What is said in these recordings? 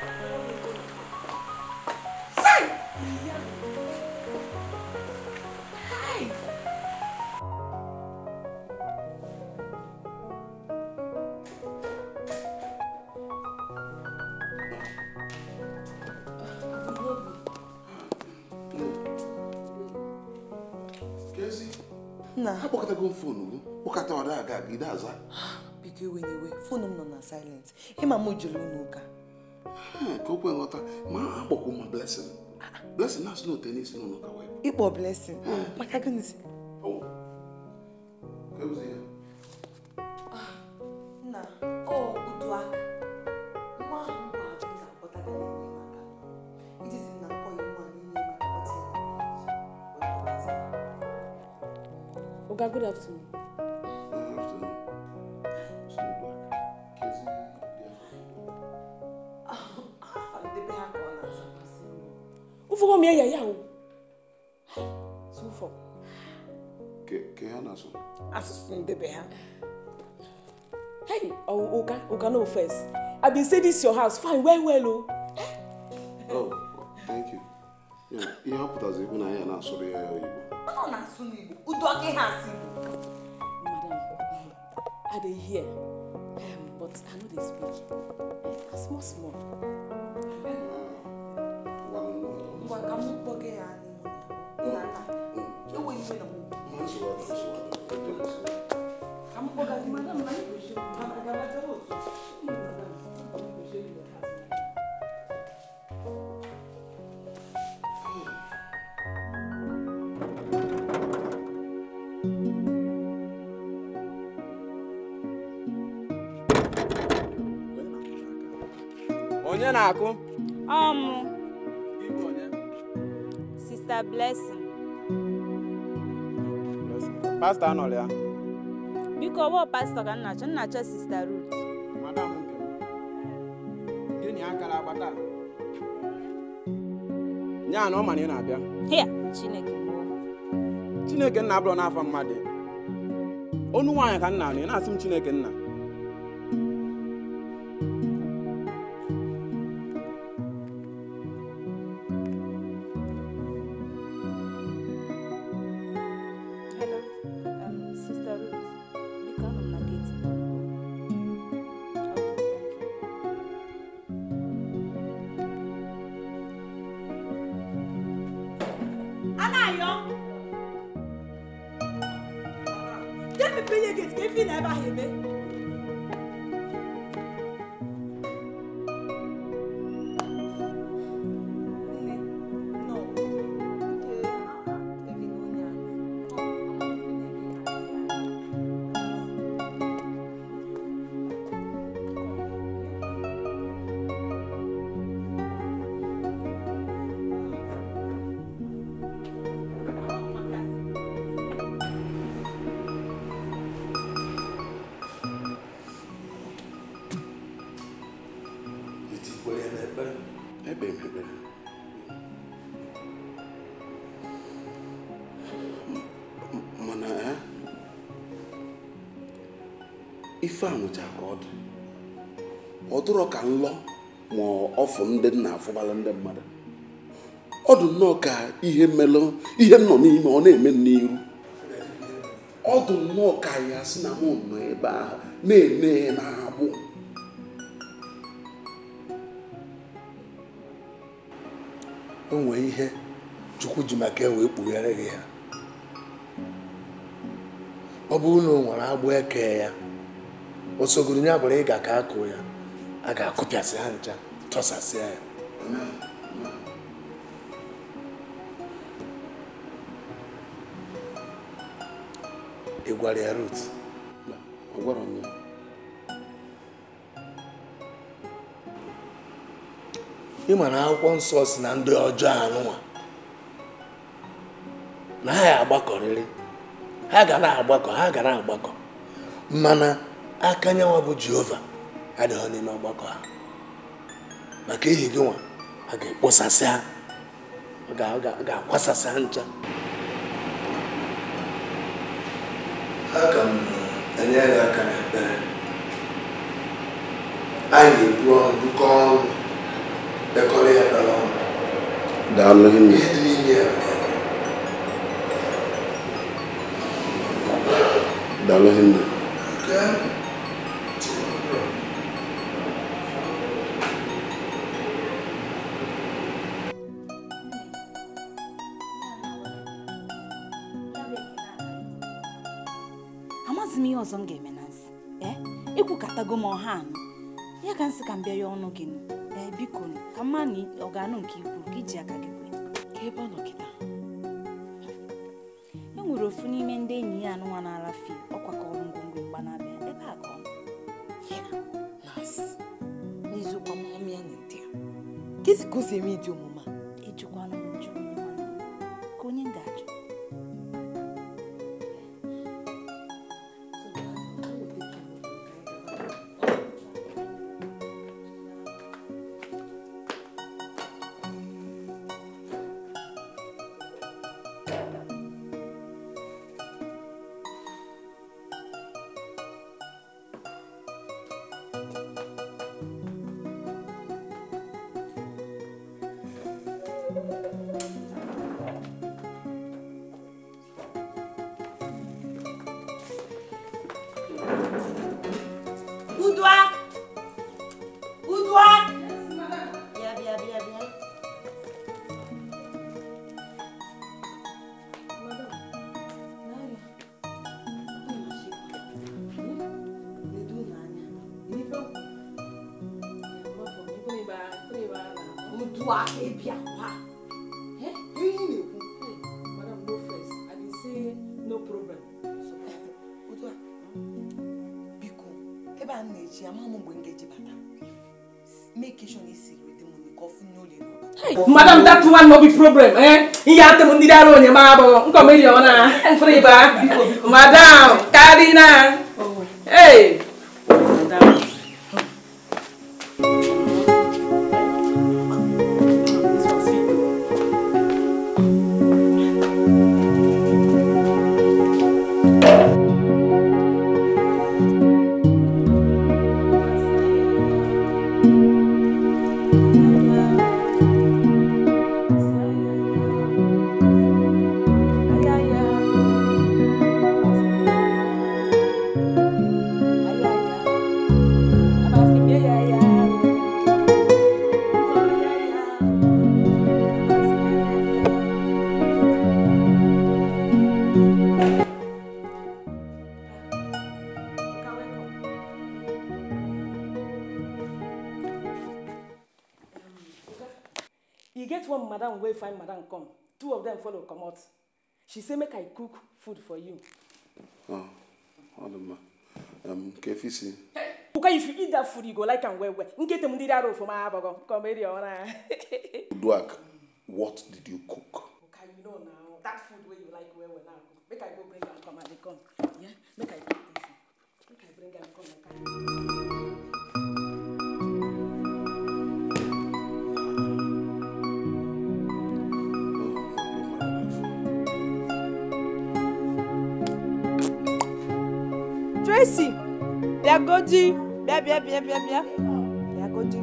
nna akpọkọtago m fonu gị kpọkọta ọda aga gị aza biko iwe n'iwe fonu m nọ na silent ịma m jere unu ụka ka o kwe nghọta ma akpọkwu ma blessing blessing na-asị na ote n'isi n'ụlọ ka wee ịkpọ blessing maka gịnịzi nna ọ udu aka nwa ahụ gwa abụ na akpọtara ya enyi maka ijizi na nkọ ya nwa n'ime maka ọtị Oga, good afternoon. Ufugo mi ya ya o. Sufo. ke ha na-asụ asụsụ ndebe ha Hey, oh, Oga, Oga, no first. I been say this your house fine well well o. Oh, thank you. Yeah, ihe ọ pụtazi ikwu na ya na-asụrụ ya oyibo ọ na-asụ n'igbo udu aka ihe asị I dey hear, um, but I no dey speak. Eh, small small. ngwa ka m kpọga ya n'ihu nna nna ewe iwe na m ka m kpọga gị madam na onye na-akụ ọmụ sista blessing pastọ anọrọ ya biko ọwọ pastọ ka nna chọ nna chọ sista rut madam nke m gịnị akara agbata nya na ọ ma na ị na-abịa hia chineke mụọ chineke nna abụrụ n'afọ mmadụ onu nwaanyị ka nna anụ ị na-asị m chineke nna hello um, sista rut biko anọ m na geti anayo jẹ́ pípé yẹ gèsì kéfì náà ẹ bá yẹ mẹ́. etikwere ya n'ekpere ebe m ekpere M- mana eh, ife a nwụcha ka ọ dị ọ dụrọ ka nlọ ma ọfụ ndị nna afụbala ndị mmadụ ọ dị nnọọ ka ihe melụ ihe m nọ n'ime ọ na-eme m n'iru ọ dị nnọọ ka ya sị na m nọ ebe ahụ na-ene na-agbụ o nwee ihe chukwu ji maka ya wee kpughere gị ya ọ bụrụ na o nwere agbụ eke ya o sogoro ya bụrụ ịga ka akụ ya a ga-akụpịasị ha ncha tọsasịa ya ị gwara ya rut ọ gwara m ya ị ma na akwụkwọ nsọ si na ndị ọjọọ anụnwa na ha ya agbakọrịrị ha ga na-agbakọ ha ga na-agbakọ mana aka nyanwa bụ jehova adịghị n'ime ọgbakọ ha maka ihi gị nwa a ga-ekposasị ha ọ ga- ọ ga- ọ ga-akwasasị ha ncha aga m enye gị aka n'ekpere anyị ga-ebu ọrụ dụkọ ọrụ daalụ hinne ihe dị n'ime ya daalụ hinne Okay. amaghịzi m ihe ọzọ m ga-eme na nsị ee ikwukatago m ọha anụ ya ka nsị ka m bịa ya ọnụ gị ee biko nụ, ka mma na ọ ga-anụ nke ikwu ka iji aka gị kwe ka ebe ọ nọ kịta e nwere ofu n'ime ndị enyi ya anụnwa na-arafi ọkwakọrọ ngwongwo mgbanabịa ebe a ka ọ nọ Nọọsụ, n'eziokwu amụmụ ya na-ede ya kezi ka o si eme ịdị omume a ejikwana m njụ nwanne m. ka onye m ga-ajụ Boudoir Boudoir bịa bịa bịa bịa Boudoir ịbịa kwa ihe na-ekwu Boudoir biko ebe a m na-eji ama m mgbe m ga-eji bata make sure na isiri wete m nke ọfụ n'ụlọ ịnọbata madam that one no be problem eh ihe atụ m ndị dara onye ma abụghị nkọmeri ọ na mfere ịba madam karina hey madam This was sweet though. e get one madam wey find madam come two of them follow comot she say make i cook food for you Ọ, ọ dị mma Em, ka efi si Uka, if you eat that food you go like am well well nkete m ndị dara ofuma abọgọ kọmeri ọ na Uduak what did you cook Uka, you know now that food wey you like well well now make i go bring am come and dey come yeah make i cook this one make i bring am come and carry Tracy bịagodi bịa bịa bịa bịa bịa bịagodi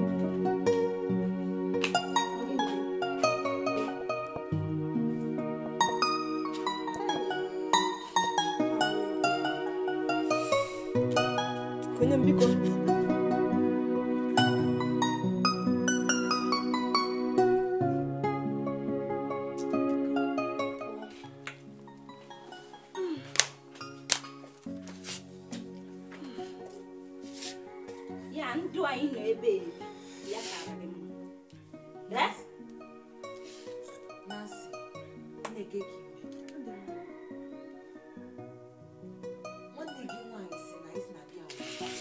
konye m biko ya ndụ anyị nọ ebe ebi ya karịrị m Yes? Nancy, Chineke gị ime. nwanne gị nwaanyị si na isi na bịa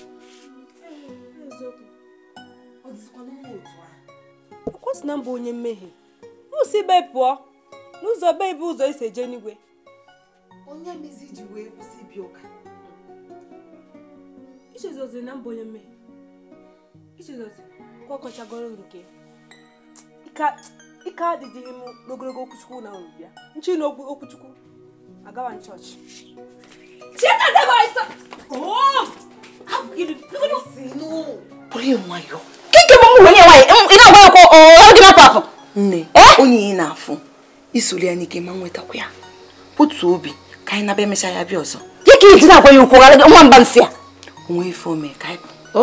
ọ dịzikwana mma otu ahụ ọkwa si na mba onye mmehie ụsi be pụọ n'ụzọ be bụ ụzọ esi eje n'igwe onye mezi ji wee kwụsị ịbịa ụka ichezozi na mba onye mmehie ichezozi ka ọ kọchagoro nke Ike- ike adịghị m n'ogologo okwuchukwu na unu bịa nchi na okwu okwuchukwu agawa m chọọchị si nụ Bụrụ ya nwayọọ. Kike bụ m onye nwanyị ị na-agwa ya ọkụ ọrụ gị na-apụ apụ. nne onye ị na-afụ isoli ya n'ike ma nwetakwa ya otu obi ka anyị naba emecha ya bịa ọzọ ya ka iji na-agwa ya okwu ghara gị nwa mba nsị a onwe ife ome ka anyị o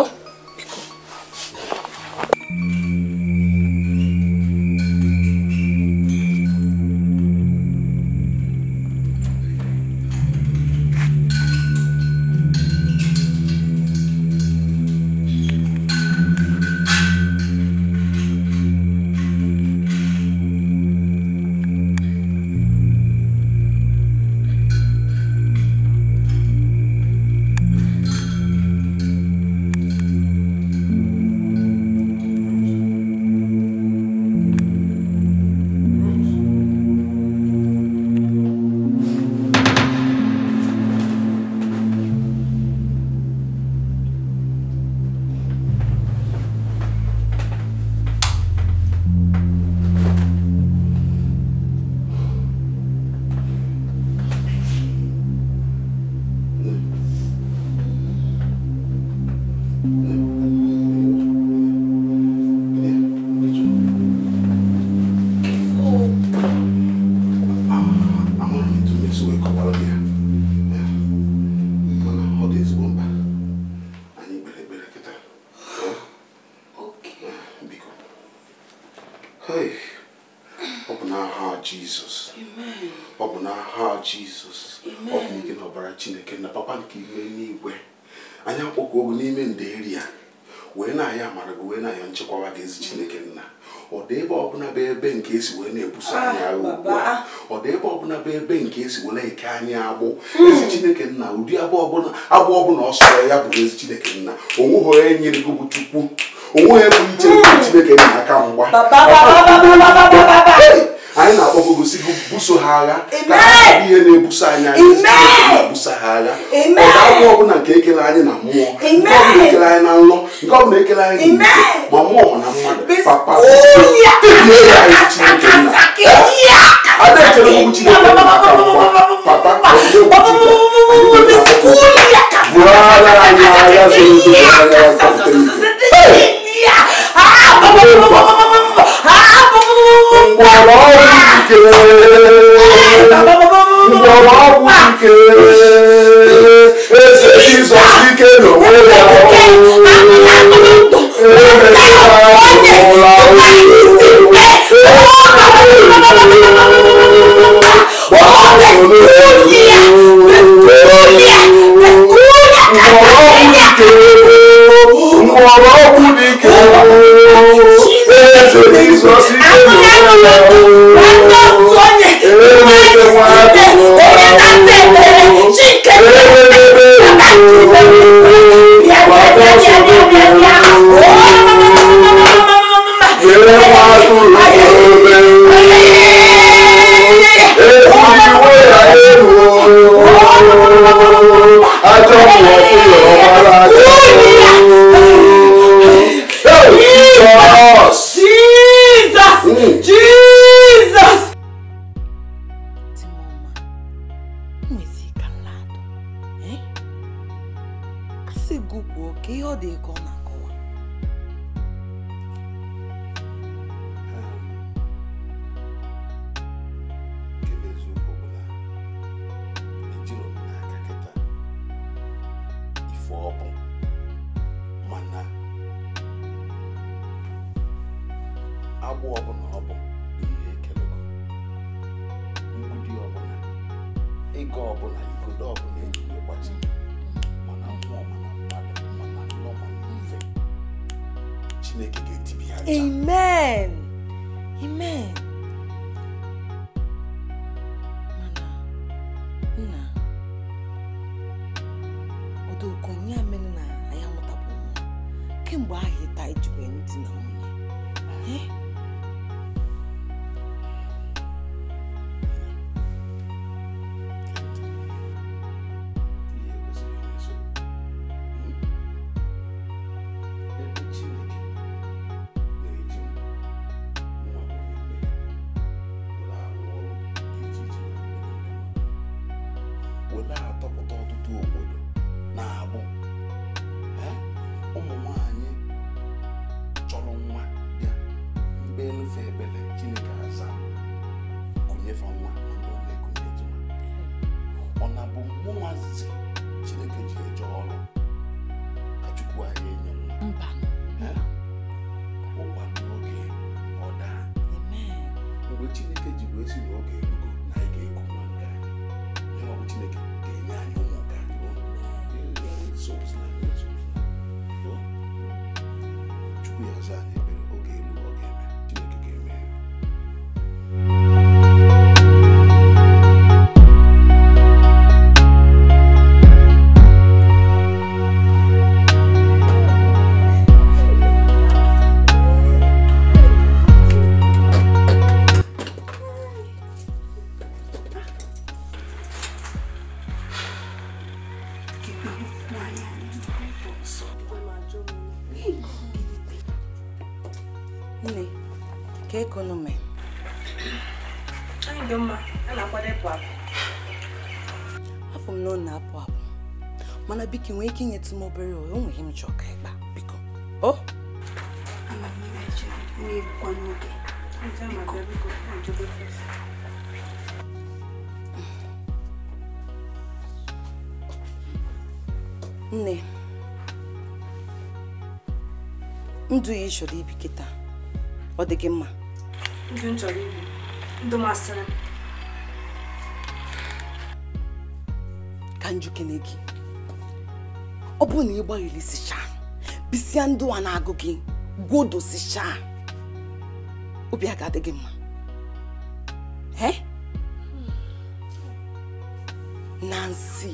amara m etu mmesi wee kọwara gị ya Ya. mana ọ dị ezigbo mkpa anyị kpere ekpere kịta Ya. biko Hey. ọ bụ n'aha jizọs ọ bụ n'aha jizọs ọ bụ n'ike na ọbara chineke na papa nke ime n'igwe anyị akpọkọ ogo n'ime nderi ya wee na-aya amara gị wee na-aya nchekwawa gị ezi chineke nna ọ dị ebe ọbụla bụ ebe nke esi wee na-ebuso anyị agha ugbu a ọ dị ebe ọbụla bụ ebe nke esi wee na-eke anyị agbụ ezi chineke nna ụdị agbụ ọbụla agbụ ọbụla ọ sọrọ ya bụ ezi chineke nna onweghị onye nyere gị bụ chukwu onweghị ebe iche bụ chineke nna aka mgba anyị na-akpọgo gosi gị buso ha agha ka ha bụ ihe na-ebuso anyị agha ezi Chineke na-ebuso ha agha ọ ga-abụ ọbụla nke ekele anyị na mmụọ nke ọbụla ekele anyị na nlọ nke ọbụla ekele anyị na ike ma mmụọ ma na mmadụ papa tebie ya anyị Chineke nna ada echere okwu Chineke nna aka mgba papa bụrụ agha anyị agha zoro ezo agha mgbọrọgwụ ike mgbọrọgwụ ike eze jizọs ike n'onwe ya mgbọrọgwụ dike eze jizọs ike Jesus! Timoma, nwezi ka mmadụ eh? asị gị kwuo ka ihe ọ dị ka ọ na-akọwa nke bụ eziokwu bụ na ejiro m n'aka kịta ife ọ bụ mana agbụ ọbụla ọ bụ bụ ihe ekelego mgbidi ọbụla ego ọbụla igodo ọbụla eji wee gbachi mana mmụọ mana mmadụ mana nnọọ mana ife chineke ga-etibi ha ncha. amen amen mana nna odoko ya mere na anyị amụtabụ nwa kemgbe ahụ ịta ijikwa ntị na nwunye Eh? ihe kwesịrị imeso ebe chineke na-eji m nwa bụ onye mmehie ekpelufe ekpele chineke aza kụnyefe nwa na ndị ọ na-ekunye ejima ọ na-bụ mụnwazi chineke ji eje ọrụ ka chukwu anyị enye nwa mba Eh? ụkwa n'oge ọ daa mgbe chineke ji wee si n'oge erugo na anyị ga-eku nwa nke anyị nyewa bụ chineke ga-enye anyị ụmụ nke anyị o. Souls na ndị souls na. O. chukwu ya ọzọ anyị ekpere oge elu ọ ga-eme chineke ga-eme ya nne ka ego nume anyị dị mma a na-akwado ịpụ apụ afọ m na ọ na-apụ apụ mana biko nwee ike inyetụ m obere ohe o nweghị m chọọ ka ịkpa biko o ama m ihe chere na-ebukwa n'oge biko biko na-ejobe fes nne ndụ ya ị chọrọ ibi kịta ọ dị gị mma ndụ m chọrọ ibi ndụ masịrị m ka njukene gị ọ bụrụ na ị gbaghịlisichaa bisịa ndụ a na-agụ gị gwodosichaa obi a ga-adị gị mma he Nancy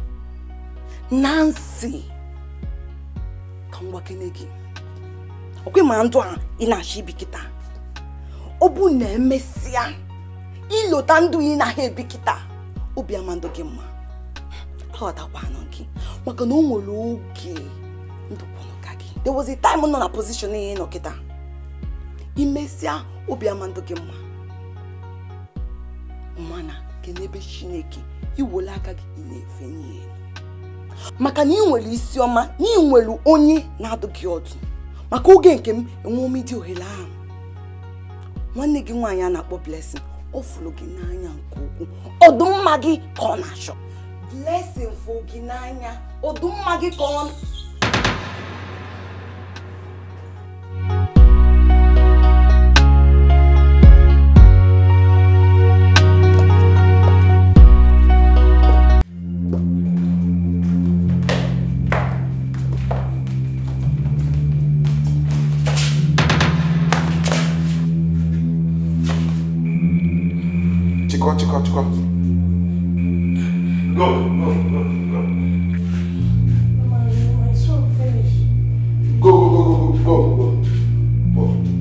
Nancy ka m gwakene gị ọkwe ma ndụ a ị na-achọ ibi kịta ọ bụ na emesịa ilota ndụ ị na-ahịa ebi kịta obi amandụ gị mma aghọtakwanụ gị maka na o nwere oge ndụkwanụ ka gị there was a time nọ na position ị nọ kịta imesịa obi amandụ gị mma mana ke n'ebe chineke iwere aka gị ị na-efe nye elu maka na ị nwere isi ọma na ị nwere onye na-adụ gị ọdụ maka oge nke m enwe ome dị ohere ahụ nwanne gị nwaanyị a na-akpọ blessing ọ fụrụ gị n'anya nke ukwuu ọdụmma gị ka ọ na-achọ blessing fụ gị n'anya ọdụmma gị ka ọ chịkọ chịkọ chịkọ go go go go go go go go go go go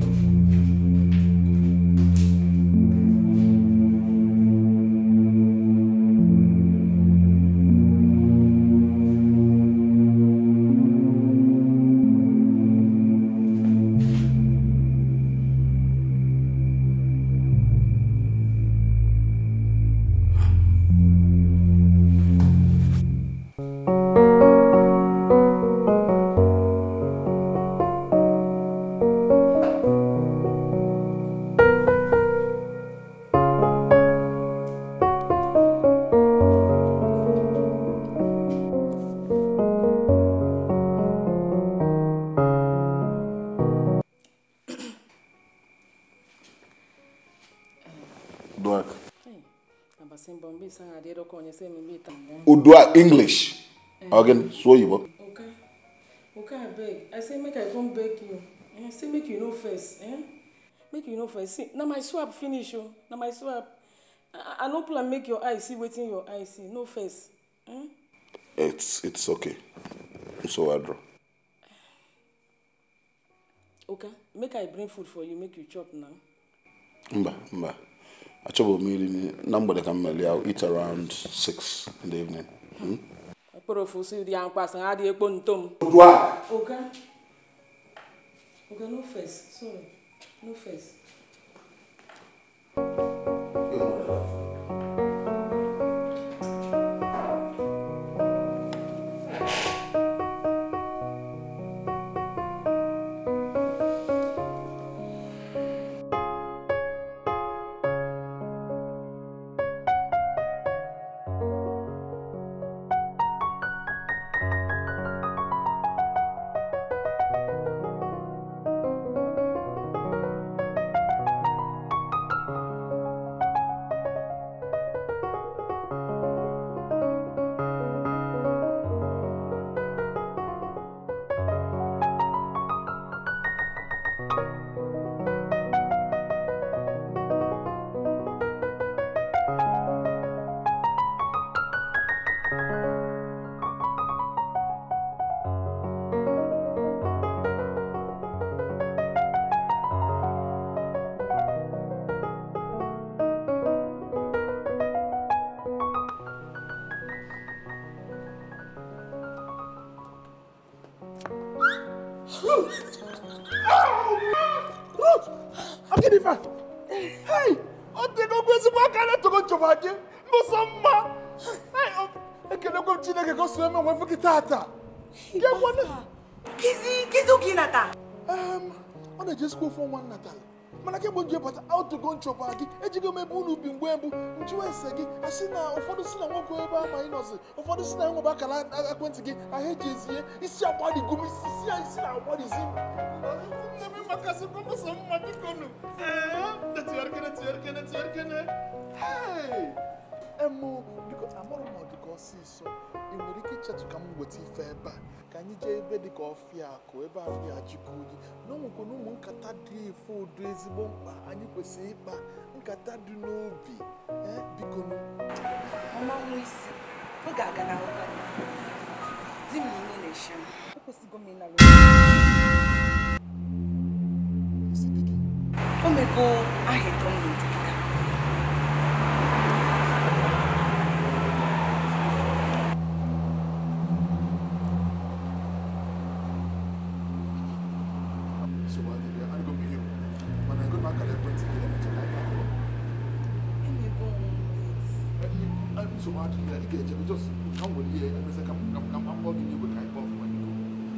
Duak. abasimba mbisa ngadiro konye semimbita Udua English. Again, so oyibo. okay okay abeg i say make i come beg you eh say make you no first eh make you no first see na my swap finish o na my swap i i no plan make your eye see wetin your eye see no first eh It's it's okay. So I draw. okay make i bring food for you make you chop now Mba, mba. Achọbụ m iri nri na mgbede ka m meli I'll eat around 6 in the evening. Hmm? okporo ofu si dị ya mkpa sị ha dị ekpo ntom Udua. okay okay no first sorry no first gịnị fa hei ọ tegokwa ezigbo aka na-etogo nchọba gị n'ụzọ mma Hei, ọ- ekelekwe m chineke ka o si eme onwe gị tata Kizi, kizi oge nata. Em, ọ na-eji esikwa ofe ọnwa nnatala mana kemgbe m ji bata autogo nchọba gị ejigo m ebe unu bi mgbe mbụ njụwa ese gị asị na ụfọdụ si na nwoke ebe ama ị nọzi ụfọdụ si na enwebe akara ekwentị gị ahụ eji ezie isi agbadigo m isi isi ya isi na-agbadizi m nne m makasị kọmụsọ mma biko nụ netịarikene tịarikene tịarikene hei emu biko amarụ m ọ dịka ọsịsọ ị nwere ike ichetụ ka m weta ife ebe a ka anyị jee ebe dịka ọfịa akụ ebe ahụ ya ajikọ oyi na onwekwe na ụmụ nkata dị efe ụdọ ezigbo mkpa anyị kwesịrị ịkpa nkata dị n'obi ee biko nụ Mama nwa isi, ọ ga-aga na ụka. Di m niile na-eche m. Ekwesịgo m ịnara isi dị gị O mego aha eto m n'ụdị kịta. nsogbu adịghị ya adịgo m ihe mana ego na akara ekwentị gị emecha ka anyị akụrụ Emego m nsogbu adịghị ya ị ga-ejebe jos ka m were ihe emezi ka m ka m- ka m akpọ gị n'igwe ka anyị kpọọ ọfụma biko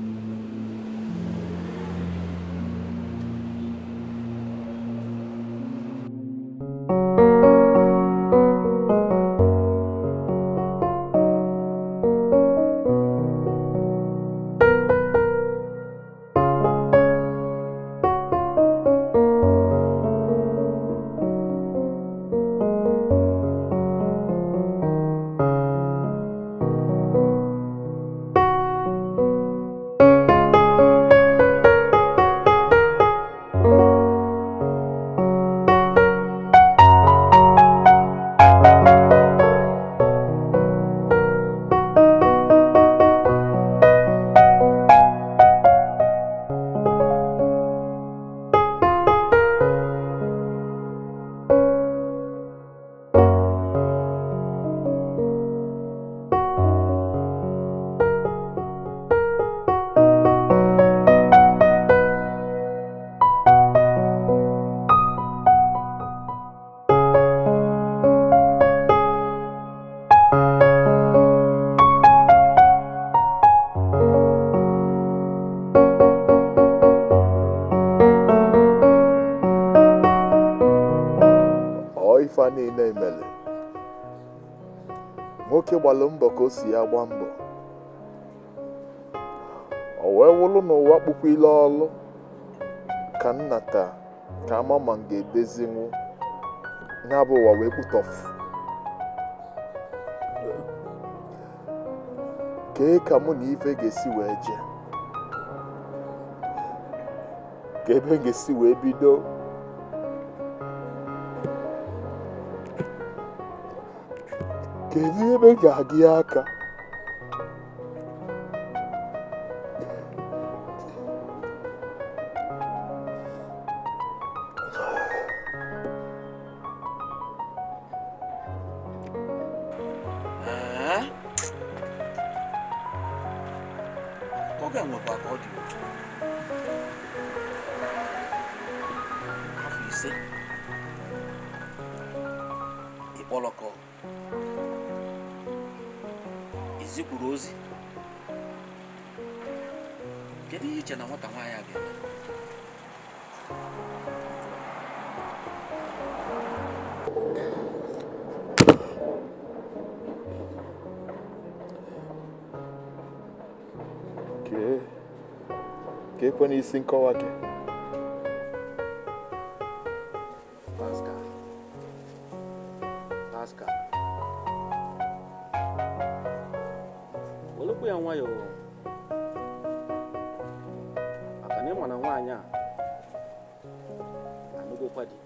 ọ ife a niile mere nwoke gbalụ mbọ ka o si ya gba mbọ o wee wụrụ n'ụwa kpukwu ile ọlụ ka nnata ka ama ma m ga-edezinwu ya bụ ụwa wee kpụtọfu kee ka mụ na ife ga-esi wee jee ka ebe m ga-esi wee bido kedu ebe m ga-aga ya aka oge a nwekwa ka ọ dị otu afọ ise ịkpọlọkọ izikwuru ozi kedu ihe iche na nwata nwaanyị a ga-eme kee ka ekwe n'isi nkọwa gị Pascal Pascal welekwa ya nwayọọ maka na ịma na nwaanyị a anụgokwa di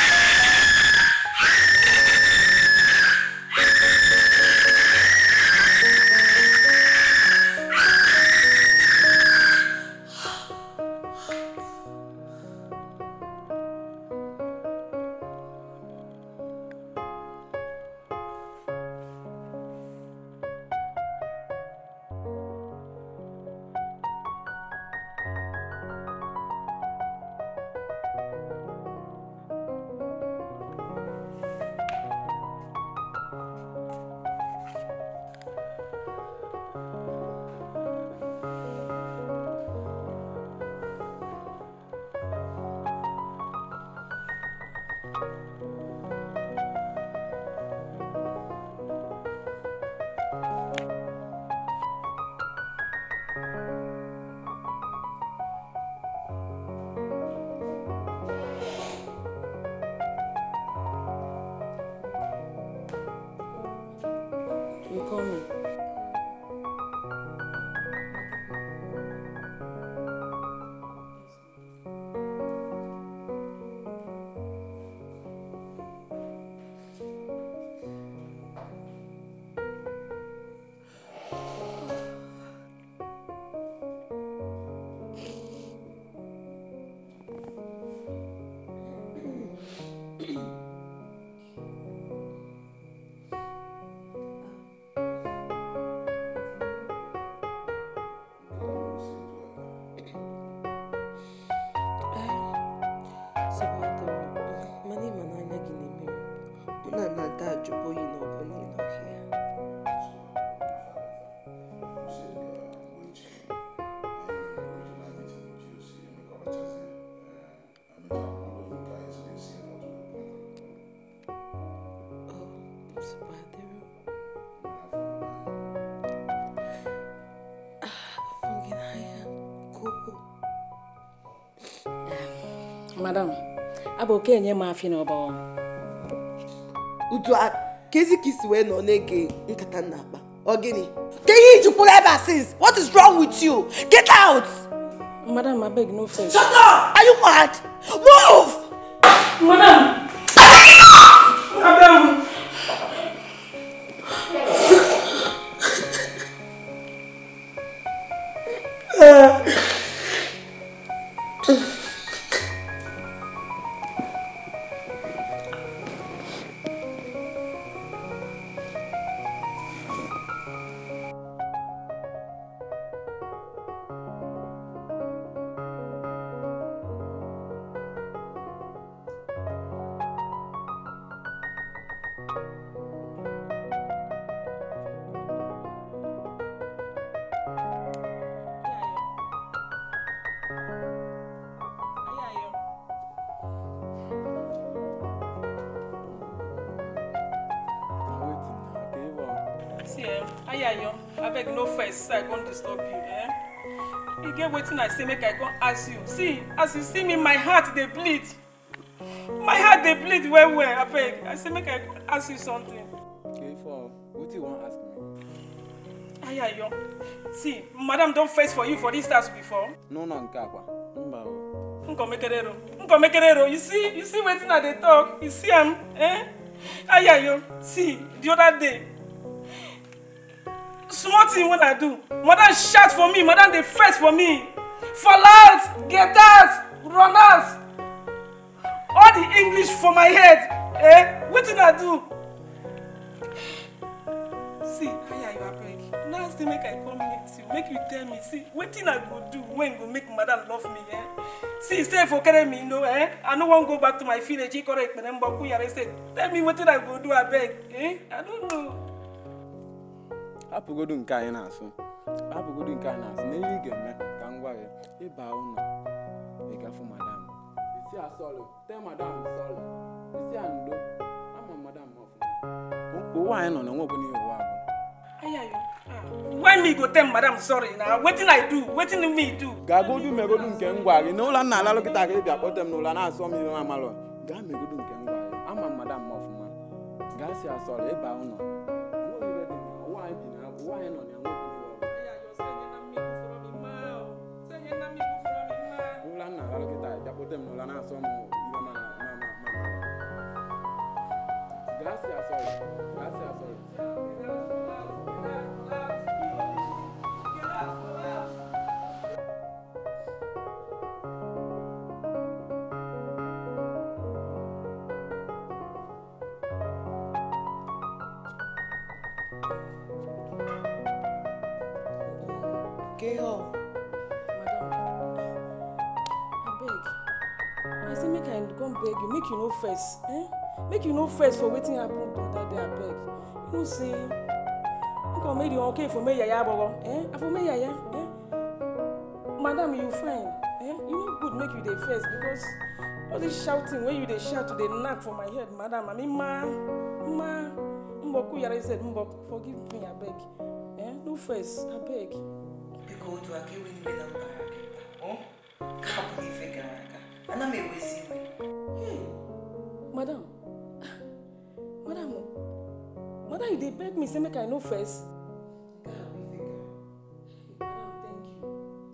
Hei! You call me. Sabatara, mana ịma na anya gị na-eme m mụ na nna ada ajụbụ oyi na ọbụ niile ọhịa Oh, Sabatara. Ah, afọ gị n'anya nke ukwuu. Madam, abụ okenye m afị na ọbawa. udu a ka ezi ka isi wee nọ na-ege nkata m na-akpa ọ gịnị ka ihe iji kwụrụ ebe a since what is wrong with you get out Madam, abeg no first. shut up are you mad move Madam! Madam! See, eh, Ayayo, abeg no first, I won't disturb you, eh? You get wetin I say, make I come ask you. See, as you see me, my heart dey bleed. My heart dey bleed well well, abeg. I say make I come ask you something. Okay, for what you want ask me? Ayayo, see, madam don first for you for this house before. No, no, nke akwa. Mba o. Nkomekerero, Nkomekerero, you see, you see wetin I dey talk? You see am, eh? Ayayo, see, the other day, small thing wey i do madam shout for me madam dey vex for me fall out get out run out all the english for my head eh wetin i do see ayayo abeg now say make i come meet you make you tell me see wetin i go do wey go make madam love me eh see say fokere me no eh i no wan go back to my village ikoro ekpere mbokwu yare say tell me wetin i go do abeg eh i don't know. hapụgodu nke anyị na-asụ hapụgodu nke anyị na-asụ na ihe ị ga-eme ka m gwa gị ịba ụlọ ịgafu madam isi asọlụ te madam sọlụ isi a ndo ama m madam ọfụma ụwa anyị nọ na nwa ọbụla ihe ụwa bụ Ayayo, ah, why me go tell madam sorry na wetin i do wetin me do. gagodu megodu nke m gwa gị na ụlọ nna alalụ kịta ka ị bịa kpọte m n'ụlọ na-asọ m ihe amalụ gaa megodu nke m gwa gị ama m madam ọfụma gaa si asọlụ ịba ụlọ Ụwa ibe dị na ụwa anyị bi na ụwa anyị nọ na nwa ọbụla ihe ọbụla ụlọ nna alalụ kịta bịa kpọte m n'ụlọ na-asọ m ihe ma na ma ma ma gaa si asọlụ gaa si asọlụ Get her. abeg i say make i come beg you make you no vex eh? make you no vex for wetin happen the other day abeg you know say nkan make the okay for me yaya abogo eh? i for me yaya eh? madam you fine eh? you no good make you dey vex because all this shouting wey you dey shout dey knack for my head madam i mean ma ma mbọkụ yara said mbọ forgive me abeg eh? no vex abeg biko otu aka ewe niile na mpaghara gị ọ ka hapụ n'ife gara aga ana m ewezi iwe hey madam madam madam you dey beg me say make i no vex ka hapụ ife gara madam thank you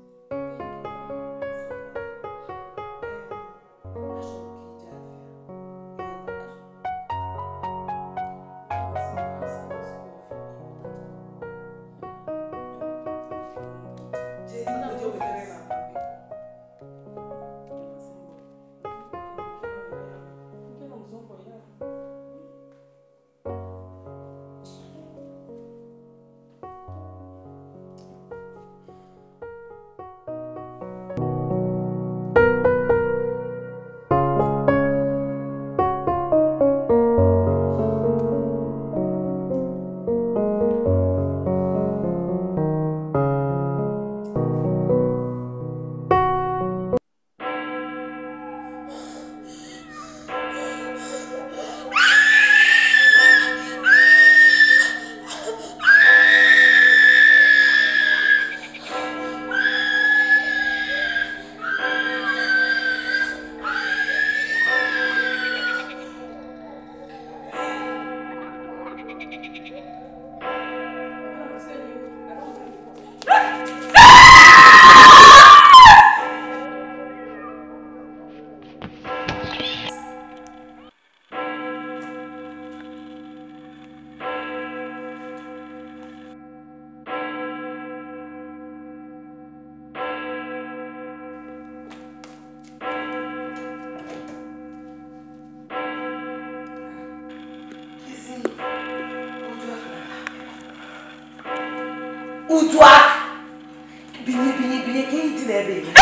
udu aka binye binye binye ka iji n'ebe gị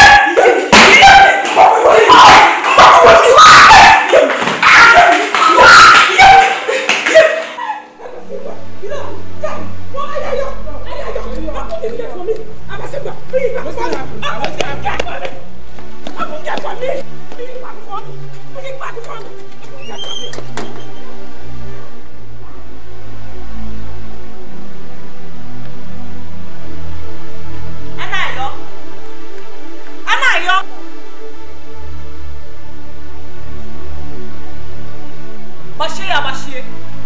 Anayo. Anayo. Gbachie ya gbachie.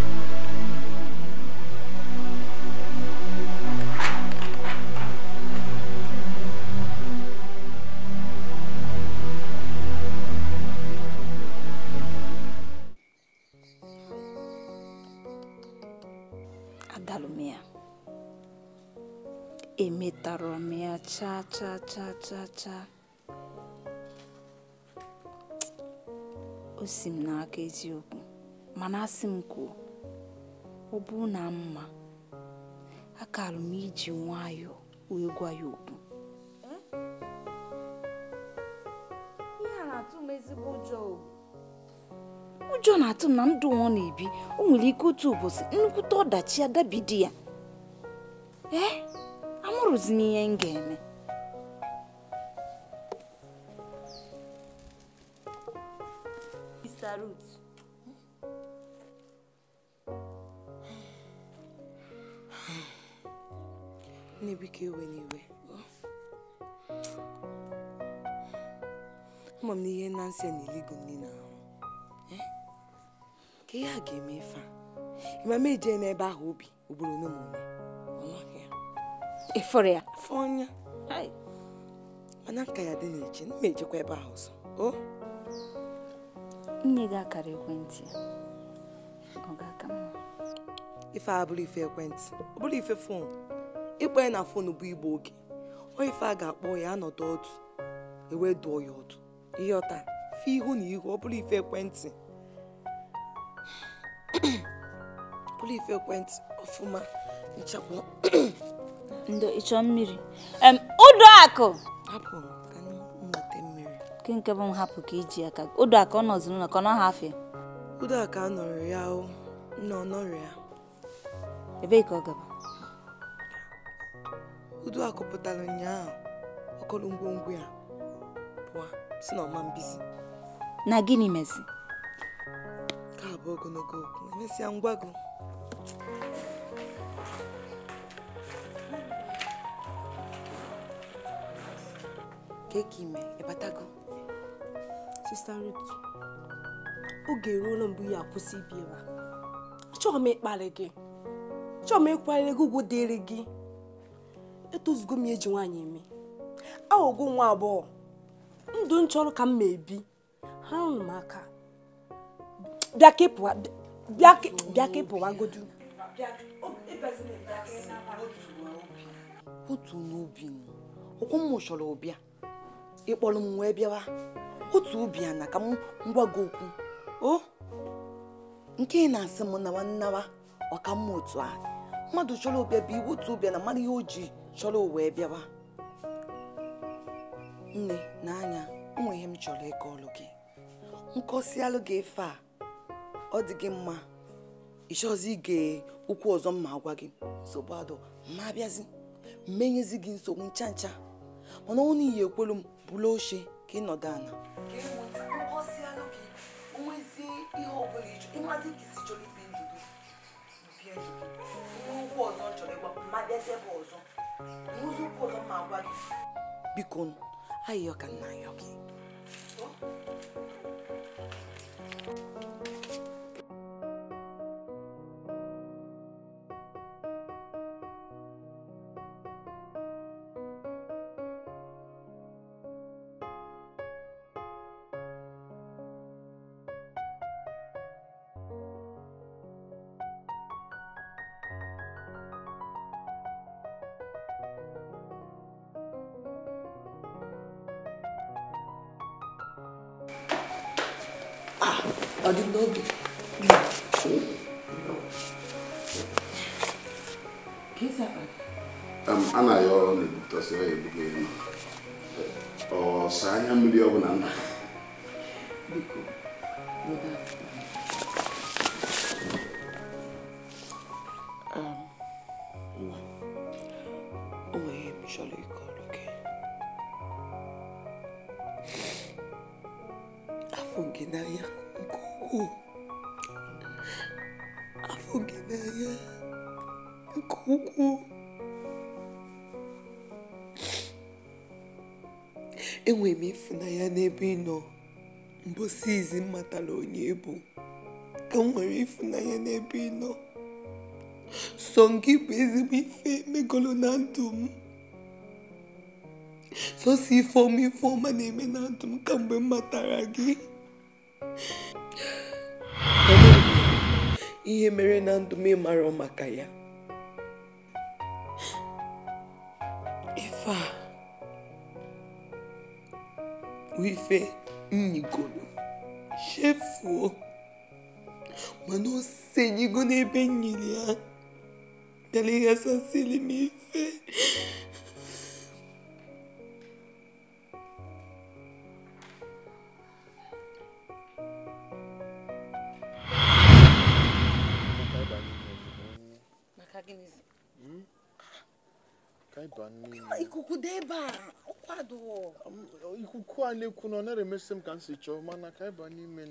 adalụ m ya emetara m ya chaa chaa chaa chaa chaa o si m n'aka eziokwu mana asị m kwuo ọ bụrụ na mma akalụ m iji nwayọọ wee gwa ya okwu ihe a na-atụ m ezigbo ụjọ o. ụjọ na-atụ m na ndụ ọ na-ebi o nwere ike otu ụbọchị nnukwute ọdachi adabi di ya ee amụrụzi m ihe m ga-eme Mr. Ruth nne biko ewe n'iwe ama m na ihe nansi na-eligo m niile ahụ Eh? ka ihe a ga-eme ife a ịmama eje n'ebe ahụ obi obodo n'omume ọ nọghị ya ịfụrụ ya afọ ọnya mana nka ya dị na-eche m ejekwa ebe ahụ ọzọ o nne gị akara ekwentị ya ọ ga-aka mma ife a bụrụ ife ekwentị ọ bụrụ ife fon ịkpọ ya na fon bụ igbo oge ọ ife a ga-akpọ ya anọdụ ọdụ ewe dụọ ya ọdụ ihe ọta fe ihu na ihu ọ bụrụ ife ekwentị ọ bụrụ ife ekwentị ọfụma nchekwa ndo ịchọ mmiri em ụdọ akụ hapụ ka m nweta mmiri nke nke bụ m hapụ ka iji aka ụdọ akụ ọ nọzi n'ụlọ ka ọ nọghị afịa udo a ka a nọrọ ya o nna ọ nọrọ ya ebee ka ọ gaba udo a kụpụtara ụnyaahụ ọkọrọ ngwongwo ya pụọ si na ọma mbizi na gịnị mezi ka bụ ogologo okwu emesịa ngwa gị keka ime ịbatago sista Ruth oge eruola mgbe ya akwụsị ibi ebe a achọghị m ịkparị gị achọghị m ịkwanyere gị ugwu dịrị gị etozugo m eji nwaanyị eme aghọgo nwa agbọghọ ndụ m chọrọ ka m ma ebi ha rụrụ m aka bịa ka ịpụwa bịa ka bịa ka ịpụwagodu otu n'obi m ụkwụ m chọrọ ụbịa ịkpọrọ m wee bịawa otu obi a na ka m ngwa gị okwu o nke ị na-asị m nawa nnawa ọka mma otu a mmadụ chọrọ ụbịa bụ iwu otu ụbịa na mara ihe o ji chọrọ wee bịawa nne n'anya onwe ihe m chọrọ ịkọ ọlụ gị nkọsialụ gị efe a ọ dị gị mma ịchọzi ige okwu ọzọ mma agwa gị nsogbu adụ ma abịazi mmenyezi gị nsogbu ncha ncha mana ọ n'ihi ekwelu m bụla oche ka ị nọdụ ala biko ayịyọ ka nna ayọ gị ọ dị n'oge Em, a na-ayọ ọrụ na-ebutọsị ya ebugo elu ọsa anya mmiri ọbụla nna nwa o nwere ihe m chọrọ ịkọrọ gị afọ gị n'anya nke ukwuu afọ gị n'anya nke ukwuu enwere m ịfụnanya n'ebe ị nọ mbosi izi m matara onye bụ ka m nwere ịfụnanya n'ebe ị nọ sọ gị bụ ezigbo ife megolo na ndụ m sọsọ ife ọma ife ọma na-eme na ndụ m kamgbe m matara gị ihe mere na ndụ m ịmara maka ya ife a bụ ife nyigoro chefuo mana o senyigo n'ebe nyiri ya bịara ịghasasịrị m ife ka ịba n'ime ikuku dị ebe a kwado ikuku a na-ekwu na ọ nara emesi m ka m si chọọ mana ka ịba n'ime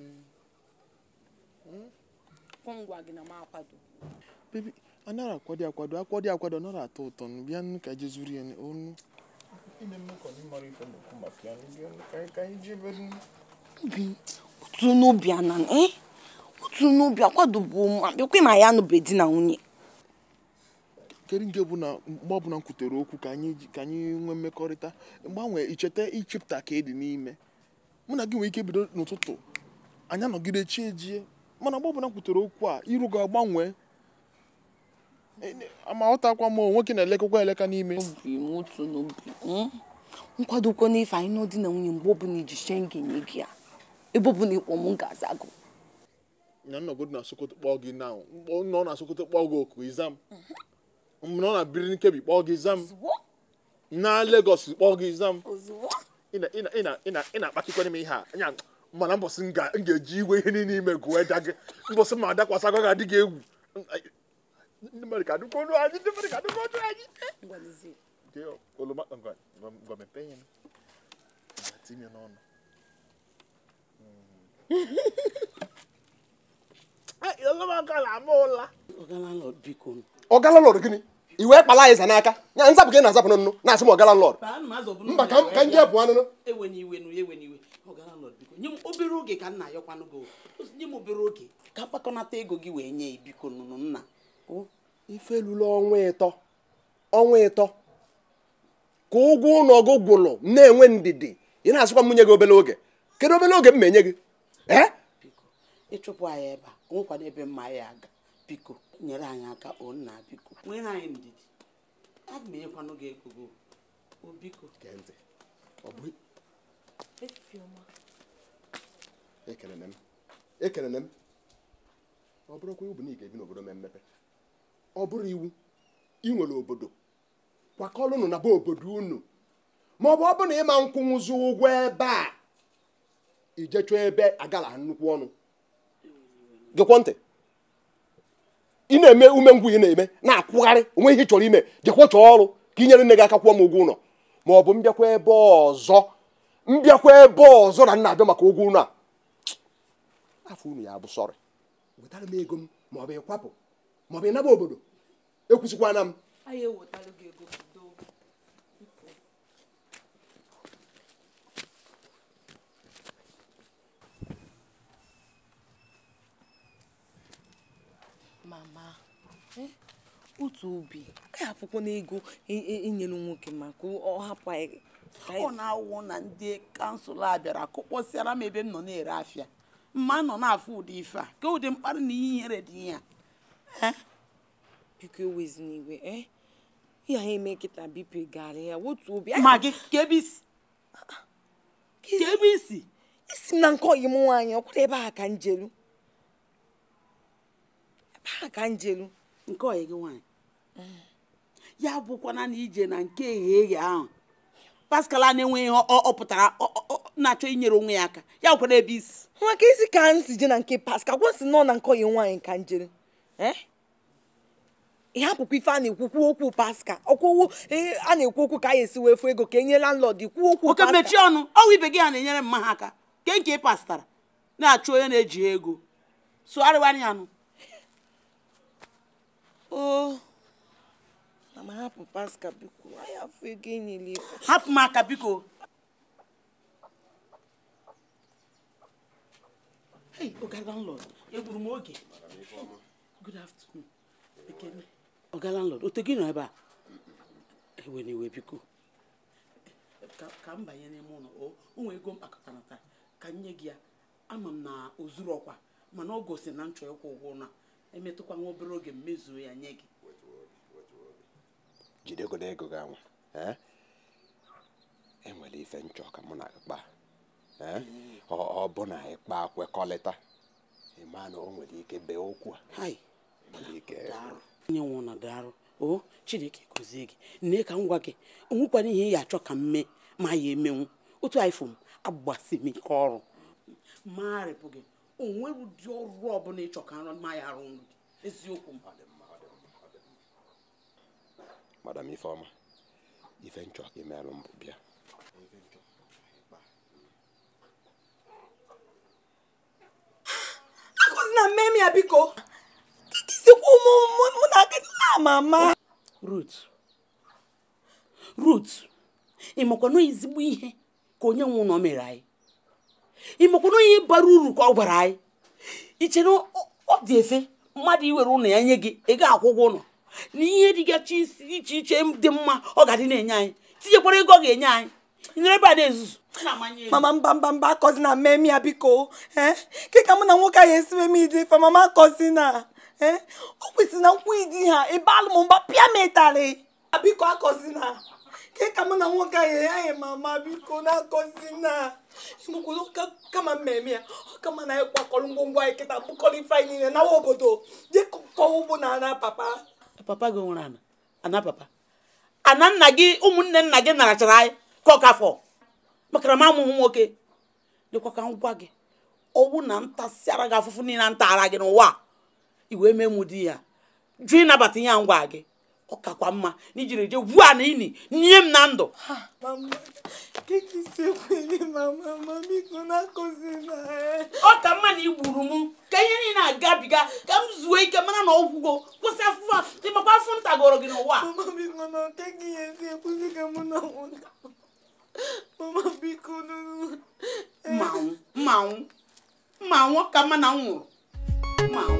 ngwa gị na m akwado bebi anara akwado akwado akwado akwado ọ nara atọ ụtọ nụ bịa nụ ka je zuru ya onu ime mmekọ na ịmara ife na-ekwu maka ya bịa nụ ka anyị- ka anyị jebe nụ. obi otu n'obi ana eh otu n'obi akwado bụ ma bịakwa ma ya anụbe di na nwunye kedu nke bụ na mgbe ọbụla m kwutere okwu ka anyị ji- ka anyị nwee mmekọrịta gbanwee icheta ichepụta ka ịdị n'ime mụ na gị nwere ike bido n'ụtụtụ anyị anọgide chi ejie mana mgbe ọbụla m kwutere okwu a iru gị agbanwee E- e- ma ọtakwa m o, nwoke na-elekọkwa eleka n'ime obi m otu n'obi mm? nkwadokwa n'ife anyị n'ụdị na nwunye mgbe ọbụla iji chee m ga-enye gị ya ebe ọbụla ịkpọ m ga-aza gụ na nnọgodo na sokoto kpọọ gị na nọ na sokoto kpọọ gị oku izam nọ na biri nkebi kpọọ gị izam na Lagos kpọọ gị izam ị na- ị na- ị na- ị na- ị na-akpachikwa n'ime ihe a anya mana mbọsị m ga- m ga-eji iwe ihe niile ime gụọ da gị mbọsị ma adakwasị agwa ga-adị gị egwu ndị mmadụ ka adịkwa ọnụ anyị ndị mmadụ ka adịkwa ọnụ anyị Nke oroma ngwa ngwa- ngwa mepee ya nụ. Ngwa tinye n'ọnụ Mm. ọga landlord biko ọgala lọd gịnị i wee kpala anyị za n'aka ya nzapụ ka ị na-azapụ n'ọnụ na-asị m ọgala lọd mba ka m- ka m jee pụọ anụnụ ewenye iwe nụ ewenye iwe ọga landlord biko nye m obere oge ka m na-ayọkwanụ gị o. nye m obere oge ka mkpakọnata ego gị wee nye biko nụnụ nna o ife lụrụ ọnwa ịtọ ọnwa ịtọ ka ụgwọ ụlọ gị gwụrụ na-enwe ndidi ị na-asịkwa m nye gị obere oge kedu obere oge m ma enye gị ee biko ịchụpụ anyị ebe a onwekwana ebe mma anyị aga biko nyere anyị aka o nna biko nwere anyị ndidi aga m enyekwanụ gị ego gị o biko gee ntị ọ bụ ekelele m ekelele m ọ bụrụkwa iwu bụ na ị ga-ebi n'obodo mee mmepe ọ bụrụ iwu ị nwere obodo kwakọrọnụ na be obodo unu ma ọ bụ ọ bụ na ịma nkwụnwụzi ụgwọ ebe a ijechọ ebe agala ha nnukwu ọnụ gekwa ntị ị na-eme ume ngwu ị na-eme na-akwụgharị onwe ihe ị chọrọ ime jekwa chọọ ọrụ ka ị nyere nne gị aka kwụọ m ụgwọ ụlọ ma ọ bụ mbịakwa ebe ọzọ mbịakwa ebe ọzọ na nna abịa maka ụgwọ ụlọ a afọ unu ya bụ sọrị wetara m ego m ma ọ bụ ịkwapụ ma ọ bụ ịnaba obodo ekwusịkwana m anyị ewetara gị ego bido mama eh, otu obi anyị afụkwana ego e- e- inyere nwoke maka ọ hapụ anyị ka anyị- ọ na-awụ na ndị kansụl a bịara kụkpọsịara m ebe m nọ na-ere afịa mma nọ na-afụ ụdị ife a ka ụdị mkparị na ihe ihere dị ihe a biko ewezina iwe eh? ihe anyị eme kịta bipụ gara ya otu obi ma gị ka ebe isi ka ebe isi isi m na nke ọyị m nwaanyị ọ kwụrụ ebe a ka njelu ebe a ka njelu nke ọyị gị nwaanyị ya bụkwana na ije na nke eghe eghe ahụ paskal a na-enweghị ihe ọ ọ pụtara ọ- ọ- ọ- na-achọ inyere onwe ya aka ya bụkwana ebe isi maka isi ka m si je na nke paska gwa si nọ na nke ọyị nwaanyị ka njelu eh? ihe apụkwa ife a na-ekwukwu okwu paska ọkwụwo a na-ekwu okwu ka a esi wee fụ ego ka enye landlord ikwu okwu oke paska. mechie ọnụ ọnwụ ibe gị a na-enyere mma ha aka ke nke ị pastara na-achụ onye na-eji ego sụgharịwarị ya nụ o na ma hapụ paska biko anyị afụ ego enyela ife hapụ m aka biko Hey, Oga landlord, egburu m oge. Good afternoon. Ekene. Oga landlord, ote gị nọ ebe a? Ewe n'iwe biko. Ka ka m banye n'ime ụlọ, o o nwee ego m kpakọtara taa, ka m nye gị ya. Ama m na o zuru ọkwa, mana ọ gosi na m chọrọ ịkwụ ụgwọ ụlọ a. Emetụkwa nwa obere oge m mezuo ya nye gị. jidegodo ego gị anwa ee? enwere ife nchọ ka mụ na gị kpaa ee? ọ ọ bụ na anyị kpaa kwekọrịta ịma na o nwere ike bee okwu a Hai. nwere ike onye nwe ụlọ darụ o chineke gozie gị nne ka m gwa gị onwekwana ihe ị ga-achọ ka m mee ma ya emenwu otu ifo m agbasi m ike ọrụ marịpụ gị onwere ụdị ọrụ ọbụla ịchọ ka nrọ ma ya arụ nrụ gị eziokwu m madam ifeọma ife nchọ ka imerụ mbụ bịa akụzina mmemme ya biko kikisikwa ụmụ mụ- mụ na gị ama ama rut rut ị makwana ezigbo ihe ka onye nwe ụlọ mere anyị ị makwana ihe bara uru ka ọ gwara anyị iche na ọ ọ dị efe mmadụ iwere ụlọ ya nye gị ị ga-akwụ ụgwọ ụlọ na ihe dịgachi isi iche iche dị mma ọ ga-adị na-enye anyị tinyekwara ego ọ ga-enye anyị nyere ebe a na-ezuzu na-amanye elu. mama mba mba mba akọzina mmemme ya biko eh? kịka mụ na nwoke ahụ esiwe m ije ife mama akọzina eh? o kwesịrị na nkwụ idi ha ebe alụ m mba pịa m ịtarị biko akọzina kịka mụ na nwoke ahụ anyị mama biko na akọzina ịmụkwụrụ kama mmemme ya ọ kama na anyị kwakọrọ ngwongwo anyị kịta bụkọrọ ife anyị niile nawa obodo je kọọ ugbo na ana papa papa gị nwere ana ana papa ana nna gị ụmụnne nna gị narachara anyị ka ọkafọ maka na m amụghị nwoke dịkwa ka m gwa gị ọwụ na ntasịara gị afụfụ niile ntara gị n'ụwa a, i wee mee mụ di ya jụ ịnabata ihe a ngwa gị ọ kakwa mma na ijiri je gwuo a na ini nye m na ndụ mama kekisekwenye mama ma biko na-akụzina ọ ka mma na i gburu m ka ihe niile agabiga ka m zuo ike mara na ọgwụgo kwụsị afụfụ a ịmakwa afụ m tagoro gị n'ụwa a. mama biko na ọkeghị ihe esi ekwuzi ka mụ na nwụna mama biko nụnụ mmanwụ mmanwụ mmanwụ ọ ka mma na m nwụrụ mmanwụ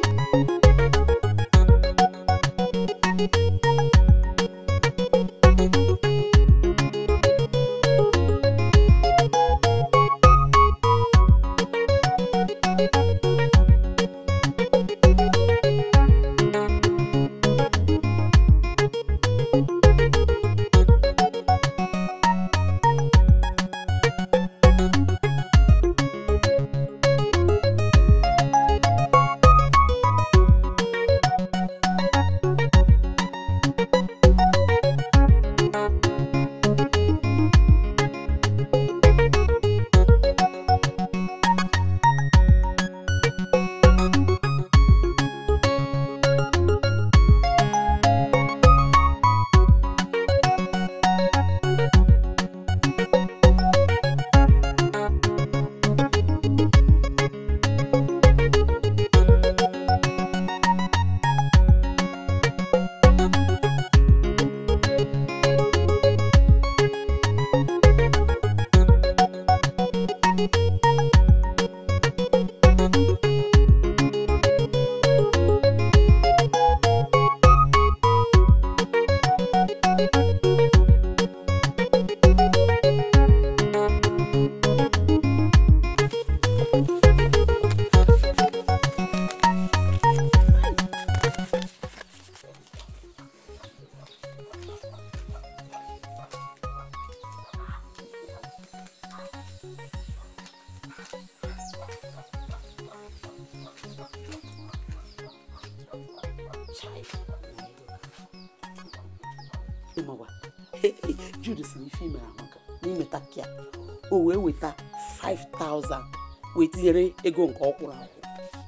ịmawa jude si n'ife imere amaka n'imeta kia o wee weta 5000 wee tinyere ego nke ọ kwụrụ akwụ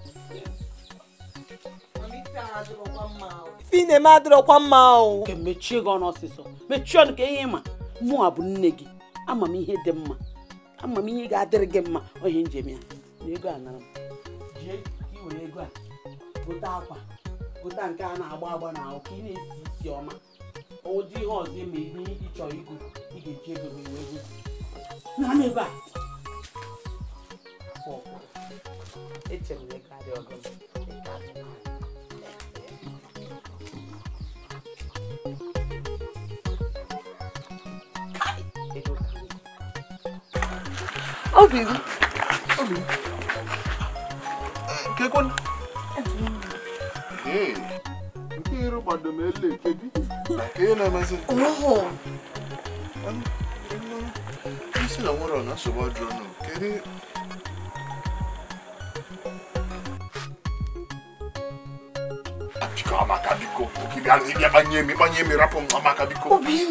ife ị na-eme adịrọkwa mma o nke mechie gị ọnụ ọsịsọ mechie ọnụ ka ihe ịma mụa bụ nne gị ama m ihe dị mma ama m ihe ga-adịrị gị mma onye njem ya na ego a nara m jee ka i were ego a gote akwa gote nke a na-agba agba na ahụ ka ị na-esi isi ọma ụdị ihe ọzọ eme ihe ị chọrọ igo ị ga-eji ego gị wee go na m ebe a Afọ ọkwụrụ. echere m na ego adị ọgọ m ego adị n'ahụ. Kai, ego ka m obi m obi m nke kwan ee nke iru gbado m ele eke gị ka ihe na-emezi isi na nwere na nsogbu ajụrụ nụ kedu biko amaka biko ka ị bịa ịbịa gbanye mi gbanye mi rapụ m amaka biko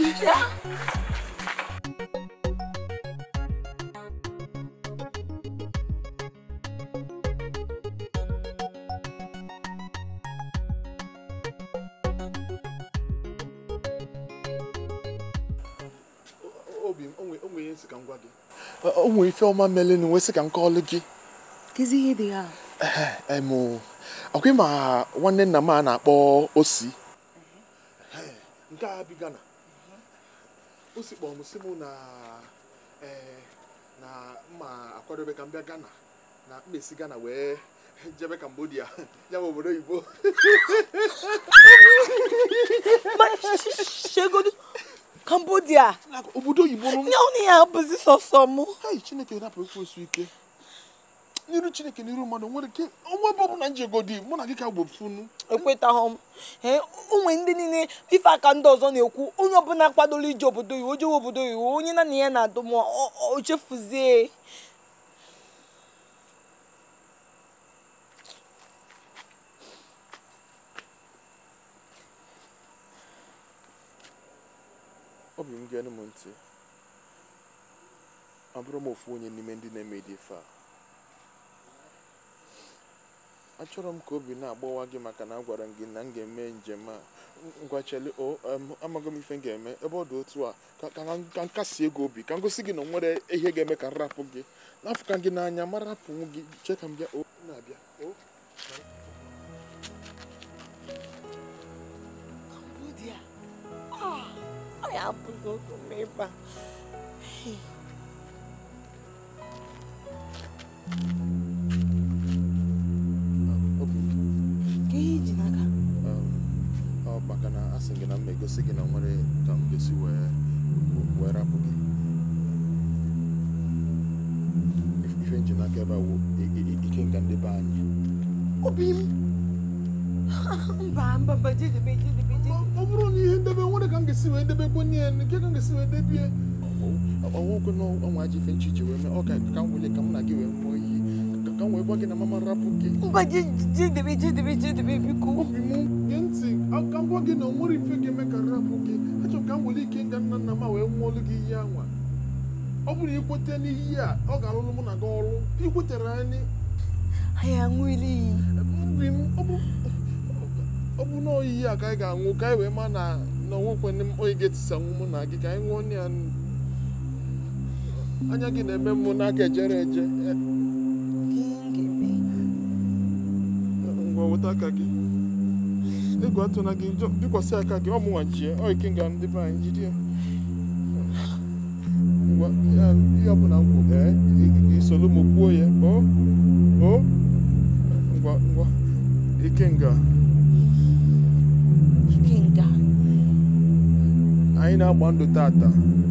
obi m onwe onwe ihe nsị ka m gwa gị o nwere ife ọma mele na nwesị ka m kọọlụ gị kezi ihe dị ha em ọkwa ịma nwanne nna m a na-akpọ osi nke a bi Ghana osi kpọrọ m si mụ na ee, na mma akwadobe ka m bịa Ghana na mma esi Ghana wee jebe Cambodia ya bụ obodo oyibo shegodu cambodia obodo oyibo nụ nye ọnụ ya abụzi sọsọ mụ hai chineke napụ ekwensu ike n'iru chineke n'iru mmadụ nwere ike onwe ebe ọbụla njegodi mụ na gị ka gbofunu ekwetaghọ m ee onwe ndị niile ife aka ndị ọzọ na-ekwu onye ọbụla kwadoro ije obodo iwu ojewe obodo iwu onye na na ya na-adụ m ọ- ọ- o chefuzie obi m geenụ m ntị abụrụ m ofu onye n'ime ndị na-eme dị ife a achọrọ m ka obi na-agbawa gị maka na agwara m gị na m ga-eme njem a ngwacheli o em, amaghị m ife m ga-eme ebe ọ dị otu a ka ka m- ka m kasie gị obi ka m gosi gị na o nwere ihe ga-eme ka m rapụ gị n'afọ ka gị n'anya ma rapụ gị chee ka m bịa o na-abịa o Cambodia. Ah, ọ ya abụghị oge m ịba. Hey. obi Ka ihe iji n'aka. um, ọ maka na a sị gị na m egosi gị na o nwere ka m ga-esi wee wee rapụ gị ife nji n'aka ebe a wụ i- i- ike nga ndị be anyị Obi m. Mba, mba, mba, jedebe, jedebe, jedebe. ọ bụrụ na ihe ndebe nwere ka m ga-esi wee debe kwenye ya nke ka m ga-esi wee debie ọnwụkwe na ọnwa ji ife nchichi wee mee ọ ka ka m wele ka m na gị wee mụọ iyi ka ka m wee gwa gị na mama rapụ gị Mba, je- jedebe, jedebe, jedebe, biko. obi m gee ntị a- ka m gwa gị na o nwere ife ga-eme ka rapụ gị achọrọ m ka m were ike nga nna nna m a wee mụọlụ gị ihe anwa ọ bụrụ ikwete n'ihe a ọ ga-alụlụ mụ na gị ọrụ ikwetere anyị Anyị aṅụela iyi. obi m ọ bụ ọ bụ na oyiyi a ka anyị ga-aṅụ ka anyị wee ma na na onwekwe onye ga-etisanwu mụ na gị ka anyị ṅụọ ya anya gị na-eme m n'aka ejere eje Eh, Ka ihe m ga-eme. ngwa weta aka gị egwu atụna gị njọ bikwasị aka gị ọ mụnwa chie ọ ike nga ndị be anyị jide ya ngwa ya ihe ọbụla m kwụ ee i- i- isolu m kwuo ya o o ngwa ngwa ike nga Ike nga. anyị na-agba ndụ tata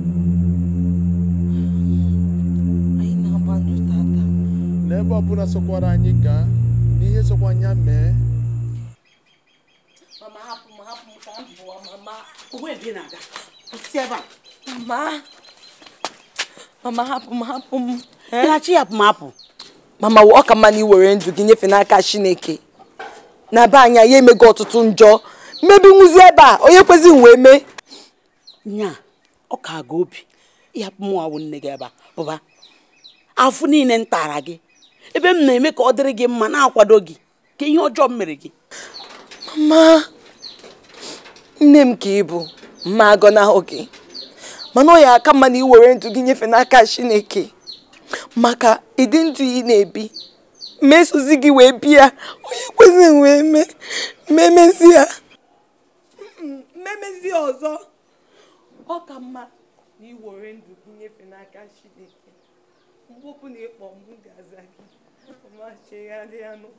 Anyị na-agba ndụ tata. n'ebe ọbụla sokwara anyị gaa n'ihe sokwa anya mee Mama, hapụ m, hapụ m ka m pụọ, mama. Onwe ebe ị na-aga. Kwụsị ebe a. Mama. Mama, hapụ m, hapụ m. Ịghachi ya apụmapụ. Mama, ọ ka mma na ị were ndụ gị nyefee n'aka Chineke. Na be anyị ya emego ọtụtụ njọ. Mmebi nwụzi ebe a, onye kwezi m wee mee. Nya, ọ ka aga obi. Ịhapụ m nwa wụ nne gị ebe a. Pụba. Afụ niile m tara gị. Ebe m na-eme ka ọ dịrị gị mma na-akwado gị. Ka ihe ọjọọ m mere gị. Mama, nne m ka ị bụ, mma agọnahụ gị. Mana ọ ya aka mma na ị were ndụ gị nyefee n'aka Chineke. Maka ịdị ndụ ị na-ebi. Mesozi gị wee bịa, onye kwezi m wee mee. Mmemezi ya. Mmemezi ọzọ. Ọ ka mma na ị were ndụ gị nyefee n'aka Chineke. Mgbe ọbụla ị kpọọ m, m ga-aza gị. Mama, chegharịa nụ.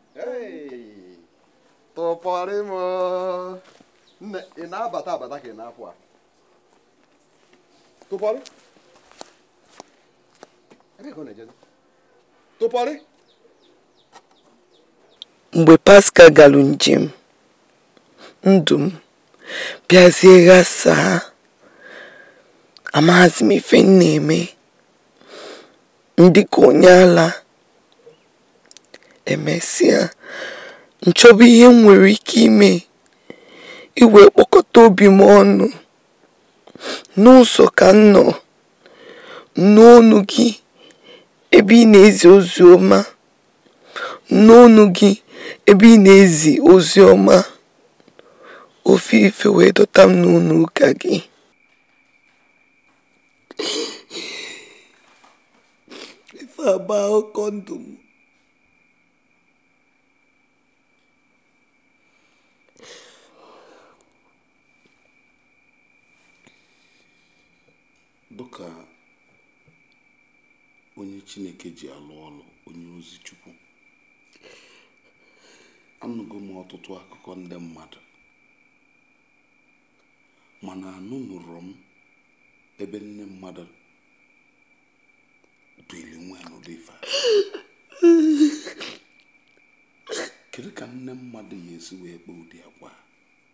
tụpọrị m nne ị na-abata abata ka ị na-apụ a tụpọrị ebee ka ọ na-ejezi tụpọrị mgbe Pascal galụ njem ndụ m bịazie ghasaa amaghazi m ife m na-eme ndị ka onye ala emesịa nchọba ihe m nwere ike ime iwe kpọkọta obi m ọnụ n'ụzọ ka m nọ n'onu gị ebe ị na-ezi ozi ọma n'onu gị ebe ị na-ezi ozi ọma ofe ife wee dọta m n'ụlọ ụka gị ife agba akụkọ ndụ m dịka onye chineke ji alụ ọlụ onye ozi chukwu anụgo m ọtụtụ akụkọ ndị mmadụ mana anụnụrụ m ebe nne mmadụ duili nwa ya n'ụdị ife a. kedu ka nne mmadụ ya esi wee kpee ụdị agwa a?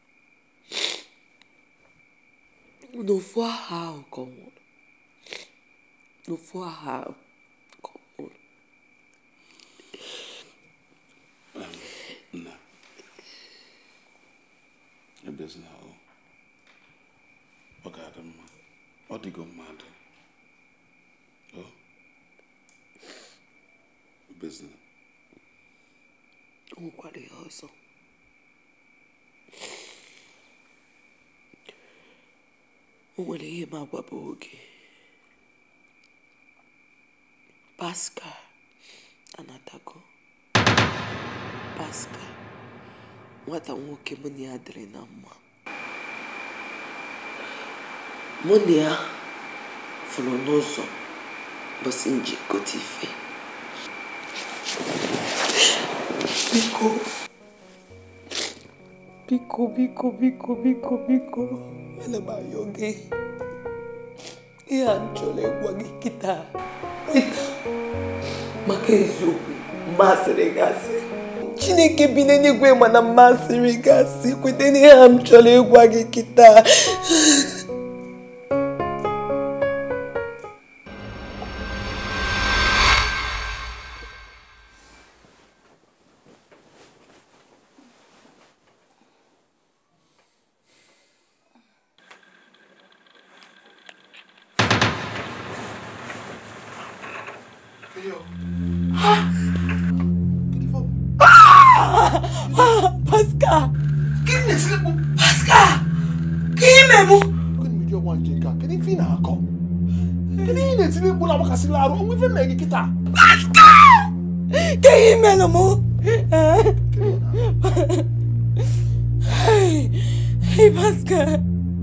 n'ofu aha ahụ ka ọ nwụrụ n'ofu aha ahụ ka ọ nwụrụ nna ebezina o ọ ga-adị mma ọ dịgo mmadụ o ebezina o nwekwara ihe ọzọ o nwere ihe m agwaba oge Pascal anatago Pascal nwata nwoke mụ na ya dịrị na mma mụ na ya fụrụ n'ụzọ bọsị nji gote ife biko biko biko biko biko biko ana m ayọ gị ihe a m chọrọ ịgwa gị kịta maka eziokwu mmasịrị gị asị chineke bi n'eluigwe mana mmasịrị gị asị kweta n'ihe a m chọrọ ịgwa gị kịta Pascal! Gịnị na-etiri mkpu? Pascal! Ka ime mụ? Gịnị mere ọnwa nke nke a? Kedu ife ị na-akọ? Kedu ihe ị na-etiri mkpu na-agbakasịla arụ? Onwe ife mee gị kịta? Pascal! Ka ime nụ mụ? Hey, hey Pascal!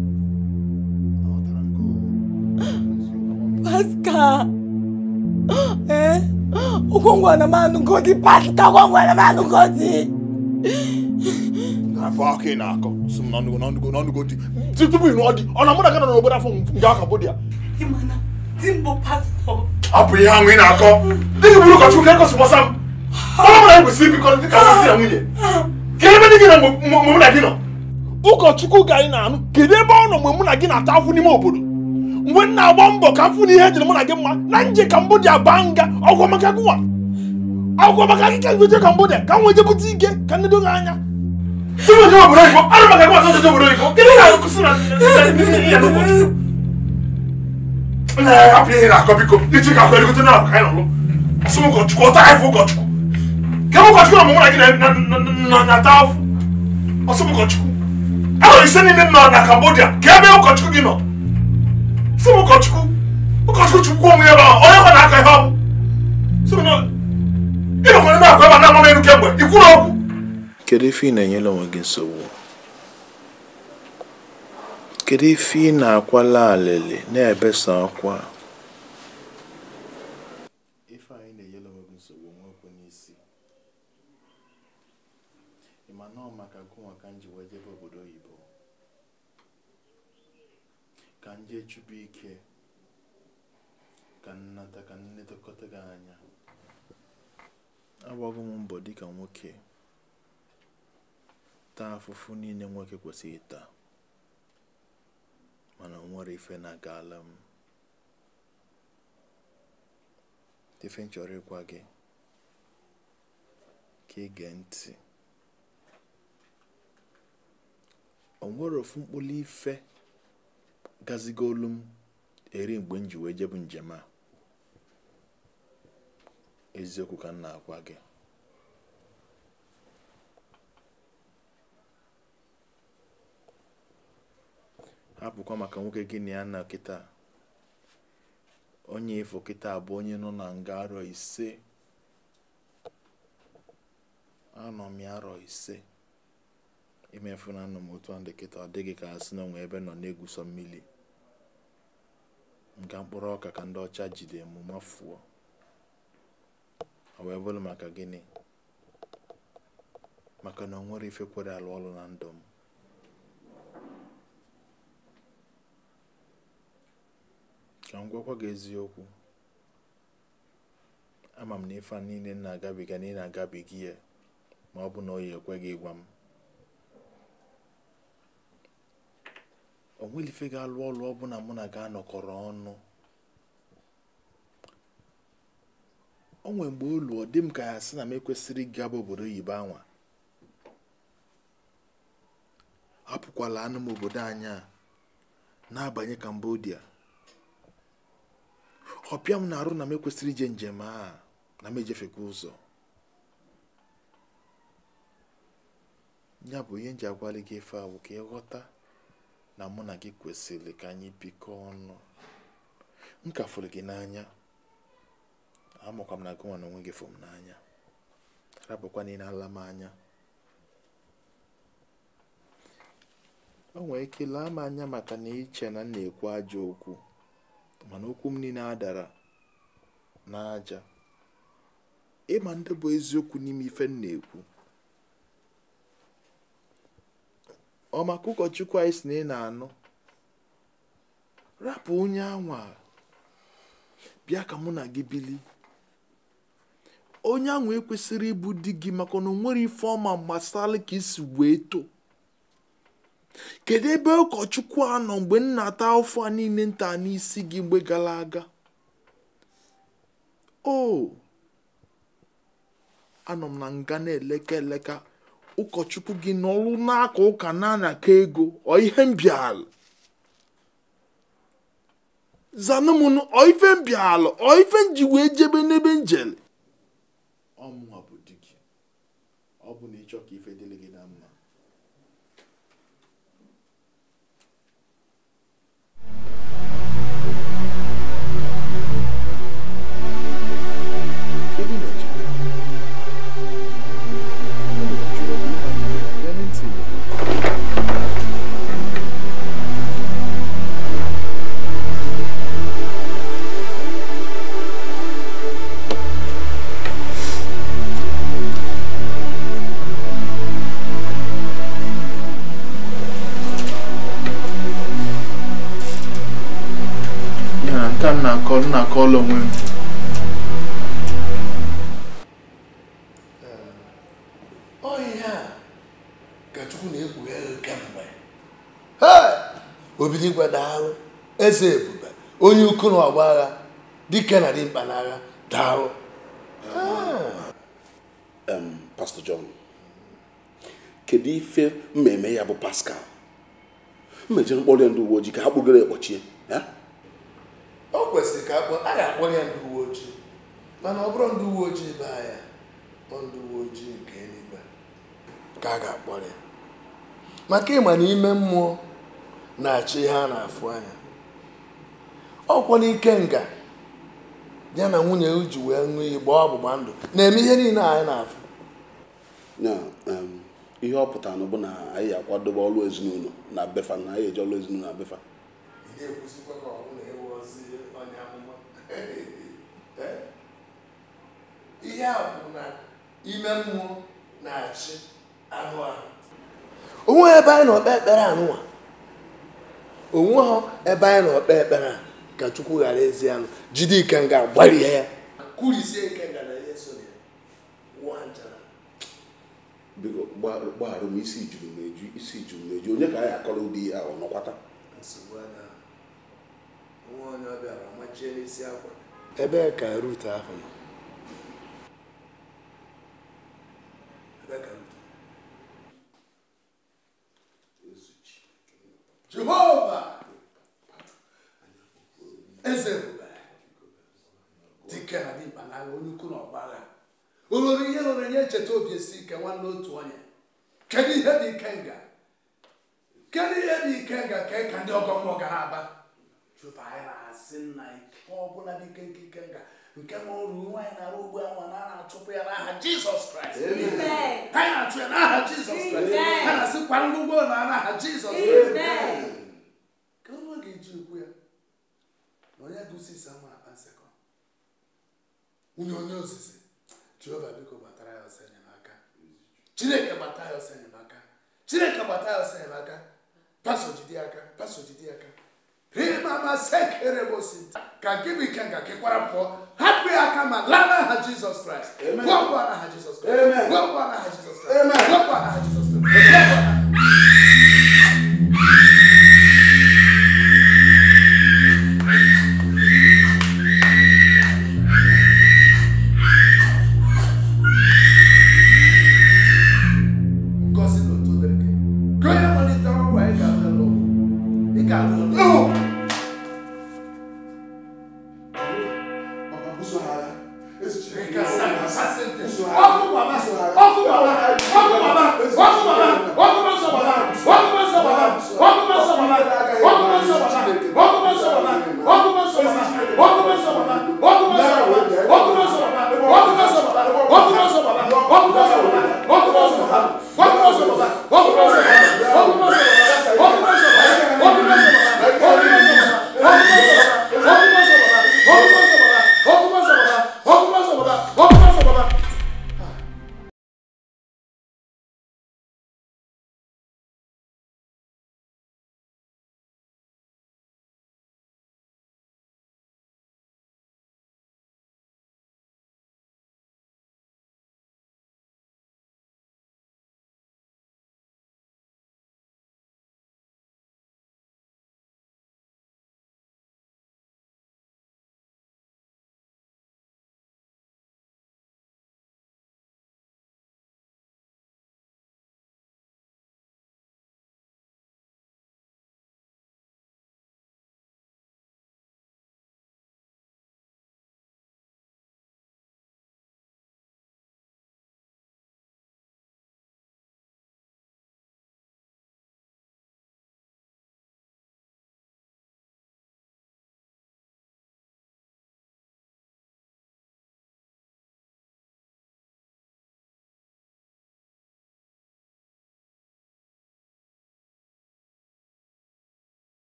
Pascal! Eh? Ukongwana manu ngodi Pascal ukongwana manu ngodi. Na-abụ aka ị na-akọ sị m n'ọnụgo n'ọnụgo n'ọnụgo di tupu ị nụọ di ọ na mụ na gị nọ n'obodo afọ nga Cambodia Imana, dimbo pastor. ọ bụ ihe ahụ ị na-akọ dị gị bụrụ ụkọchukwu ka egosi gbasa m ọrụ mara kwesịrị ibikọ dị ka nwesị na nwunye kedu ebe dị gị na mgbe mgbe mụ na gị nọ ụkọchukwu ga anyị na-anụ kedu ebe ọ nọ mgbe mụ na gị na-ata afụ n'ime obodo mgbe m na-agba mbọ ka m fụ na ihe jiri mụ na gị mma na nje Cambodia baa nga ọgwụ maka gị nwa ọgwụ maka gị ka m je Cambodia ka m wee jepụta ike ka nnedo gị anya tupu nje obodo oyibo arụ maka gị ọzọ nje obodo oyibo kedu ihe na-akụsị na ihe n'ụkọchukwu hapụ ihe na-akọ biko ichi ka akọ egote na ka anyị nọlụ sị m ụkọchukwu ọta anyị fụ ụkọchukwu ke m ụkọchukwu na mụ na gị na-ata afụ ọsị m ụkọchukwu ahụrụ ise niile nọ na Cambodia ka ebe ụkọchukwu gị nọ sị m ụkọchukwu ụkọchukwu chukwu onwe ya ebe ahụ onye kwa na-aka ihe ọ bụ sị m ịnọkwara na-akọ ebe a na-ama m elu kemgbe ikwuru okwu kedu ife ị na-enyere onwe gị nsogbu kedu ife ị na-akwala alịlị na-ebesa akwa ife anyị na-enyere onwe gị nsogbu nwekwe n'isi ị ma na ọ maka gụnwa ka m ji wee jebe obodo oyibo ka m jee chụpụ ike ka m nata ka m netekọta gị anya agbago m mbọ dịka nwoke taa afụfụ niile nwoke kwesịrị taa mana o nwere ife na-agala m ife m chọrọ ịgwa gị ka ị gee ntị o nwere ofu mkpụrụ ife gazigolu m eri mgbe m ji wee jebu njem a eziokwu ka m na-agwa gị hapụkwa maka nwoke gị na ya na kịta onye ifo kịta bụ onye nọ na nga arọ ise anọ m ya arọ ise imefu na anọ m otu a ndị kịta ọ dịghị ka asị na onwe ebe nọ na-egwuso mmiri nga mkpụrụ ọka ka ndị ọcha jide m mafuo ọ wee bụrụ maka gịnị maka na o nwere ife kwere alụ ọrụ na ndụ m ka m gwakwa gị eziokwu ama m na ife a niile m na-agabiga na ị na-agabiga ya ma ọ bụ na o yi ekwe gị ịgwa m o nwere ife ga-alụ ọrụ ọbụla mụ na gị anọkọrọ ọnụ o nwere mgbe olu ọ dị m ka ya sị na m ekwesịrị ịgaba obodo oyibo anwa hapụkwala anụ m obodo anyị a na-abanye Cambodia ọpịa m na-arụ na m ekwesịrị ije njem a na m ejefekwa ụzọ ya bụ ihe m ji agwali gị ife a bụ ka ịghọta na mụ na gị kwesịrị ka anyị bikọ ọnụ m ka fụrụ gị n'anya amakwa m na gị nwa na onwe gị fụrụ m n'anya rapụkwa niile ala m anya o nwere ike laa m anya maka na iche na m na-ekwu ajọ okwu mana okwu m niile adara n'aja ịma ndị bụ eziokwu n'ime ife m na-ekwu ọ maka ụkọchukwu anyị si na ị na-anụ rapụ onye anwa bịa ka mụ na gị bili onye anwa ekwesịrị ịbụ di gị maka na o nwere ife ọma gbasara ka isi wee too kedu ebe ụkọchukwu a nọ mgbe m na-ata afọ a niile nta n'isi gị mgbe gara aga o anọ m na nga na-eleka eleka ụkọchukwu gị n'ọrụ n'aka ụka na-anaka ego ọ ihe mbịala zanụmụnụ ọ ife mbịala ọ ife nji wee jebe n'ebe njele ọmụnwa bụ di gị ọ bụ na ịchọ ka ife dịrị gị na mma Ebe ị na-eje? Gee m ntị. Ya na nke a m na-akọ m na-akọọla onwe m Ọ ihe a ka Chukwu na-ekpughe kemgbe Hey! Obidigwe daalụ eze ebube onye ukwu na ọgba agha dike na dimkpa n'agha daalụ Em, Pastor John kedu ife mmemme ya bụ Pascal mmejere mkpọrọ ya ndị uwe ojii ka ha kpụgoro ekpọchie ya o kwesịrị ka akpọ a ga-akpọrọ ya ndị uwe ojii mana ọ bụrụ ndị uwe ojii be ya ọ ndị uwe ojii nke eluigwe ka a ga-akpọrọ ya maka ịma na ime mmụọ na-achị ihe a na-afụ anya ọkwọ n'ike nga ya na nwunye ya ji wee ṅụọ iyi gbaa ọgbụgba ndụ na-eme ihe niile anyị na-afụ ya em, ihe ọ pụtara na bụ na anyị akwadobe ọrụ ezinụlọ na befa na anyị eji ọrụ ezinụlọ na befa ihe a bụ na ime mmụọ na-achị anụ ahụ onwe ebe anyị nọ kpee ekpere anụnwa onwe ha ebe anyị nọ kpee ekpere a ka chukwu ghara ezi anụ jide ikenga gbarie ya kurisie ikenga na ihe so ya nwa njara biko gba- gbaghara m isi juru m eju isi juru m eju onye ka anyị akọrọ ụdị ihe a ọ nọkwata nsogbu ada nwa onye ọbịa machie n'isi akwa ebee ka rut ahụ nọ ebee ka rut jehova eze ebube dike na dimkpa na agha onye ukwu na ọgbagha olori ihe lụrụ nye ncheta obi esi ike nwanne otu onye kedu ihe dị ike nga kedu ihe dị ike nga ka ka ndị ọgọ mmụọ ga na-aba jụta anyị na-asị nna ike ọbụla dị ike nke ike nga nke ma ọrụ nwaanyị na-arụ ugbu a nwa na a na-achụpụ ya n'aha jizọs kraịst Amen. ha na-achụ ya n'aha jizọs kraịst Amen. ha na-asịkwa ngwụgwọ na n'aha jizọs Amen. kraịst ka ọnụ ga-eji ekwu ya na onye gụsisi ama akpa nsekọ nwunye onye ozizi jehova biko gbatara ya ọsọ enyemaka chineke gbata ya ọsọ enyemaka chineke gbata ya ọsọ enyemaka paso jide aka paso jide aka rimama sekerebosi ka gị bụ ike nga kekwara pụọ hapụ ya aka ma laa n'aha jizọs kraịst pụọ pụọ n'aha jizọs kraịst pụọ pụọ n'aha jizọs kraịst pụọ pụọ n'aha jizọs kraịst pụọ pụọ n'aha ngozi na otu dịrị gị ka onye malitere ọrụ anyị ga-abịa n'ụlọ ị ga-alụ n'ụlọ ọkụ baba ọkụ baba ọkụ baba ọkụ baba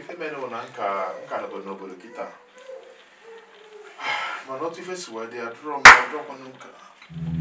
ife mere bụ na nka nka nọbụ n'obodo kịta mana otu ife si wee dị adụrọ m adụrọkwanụ nka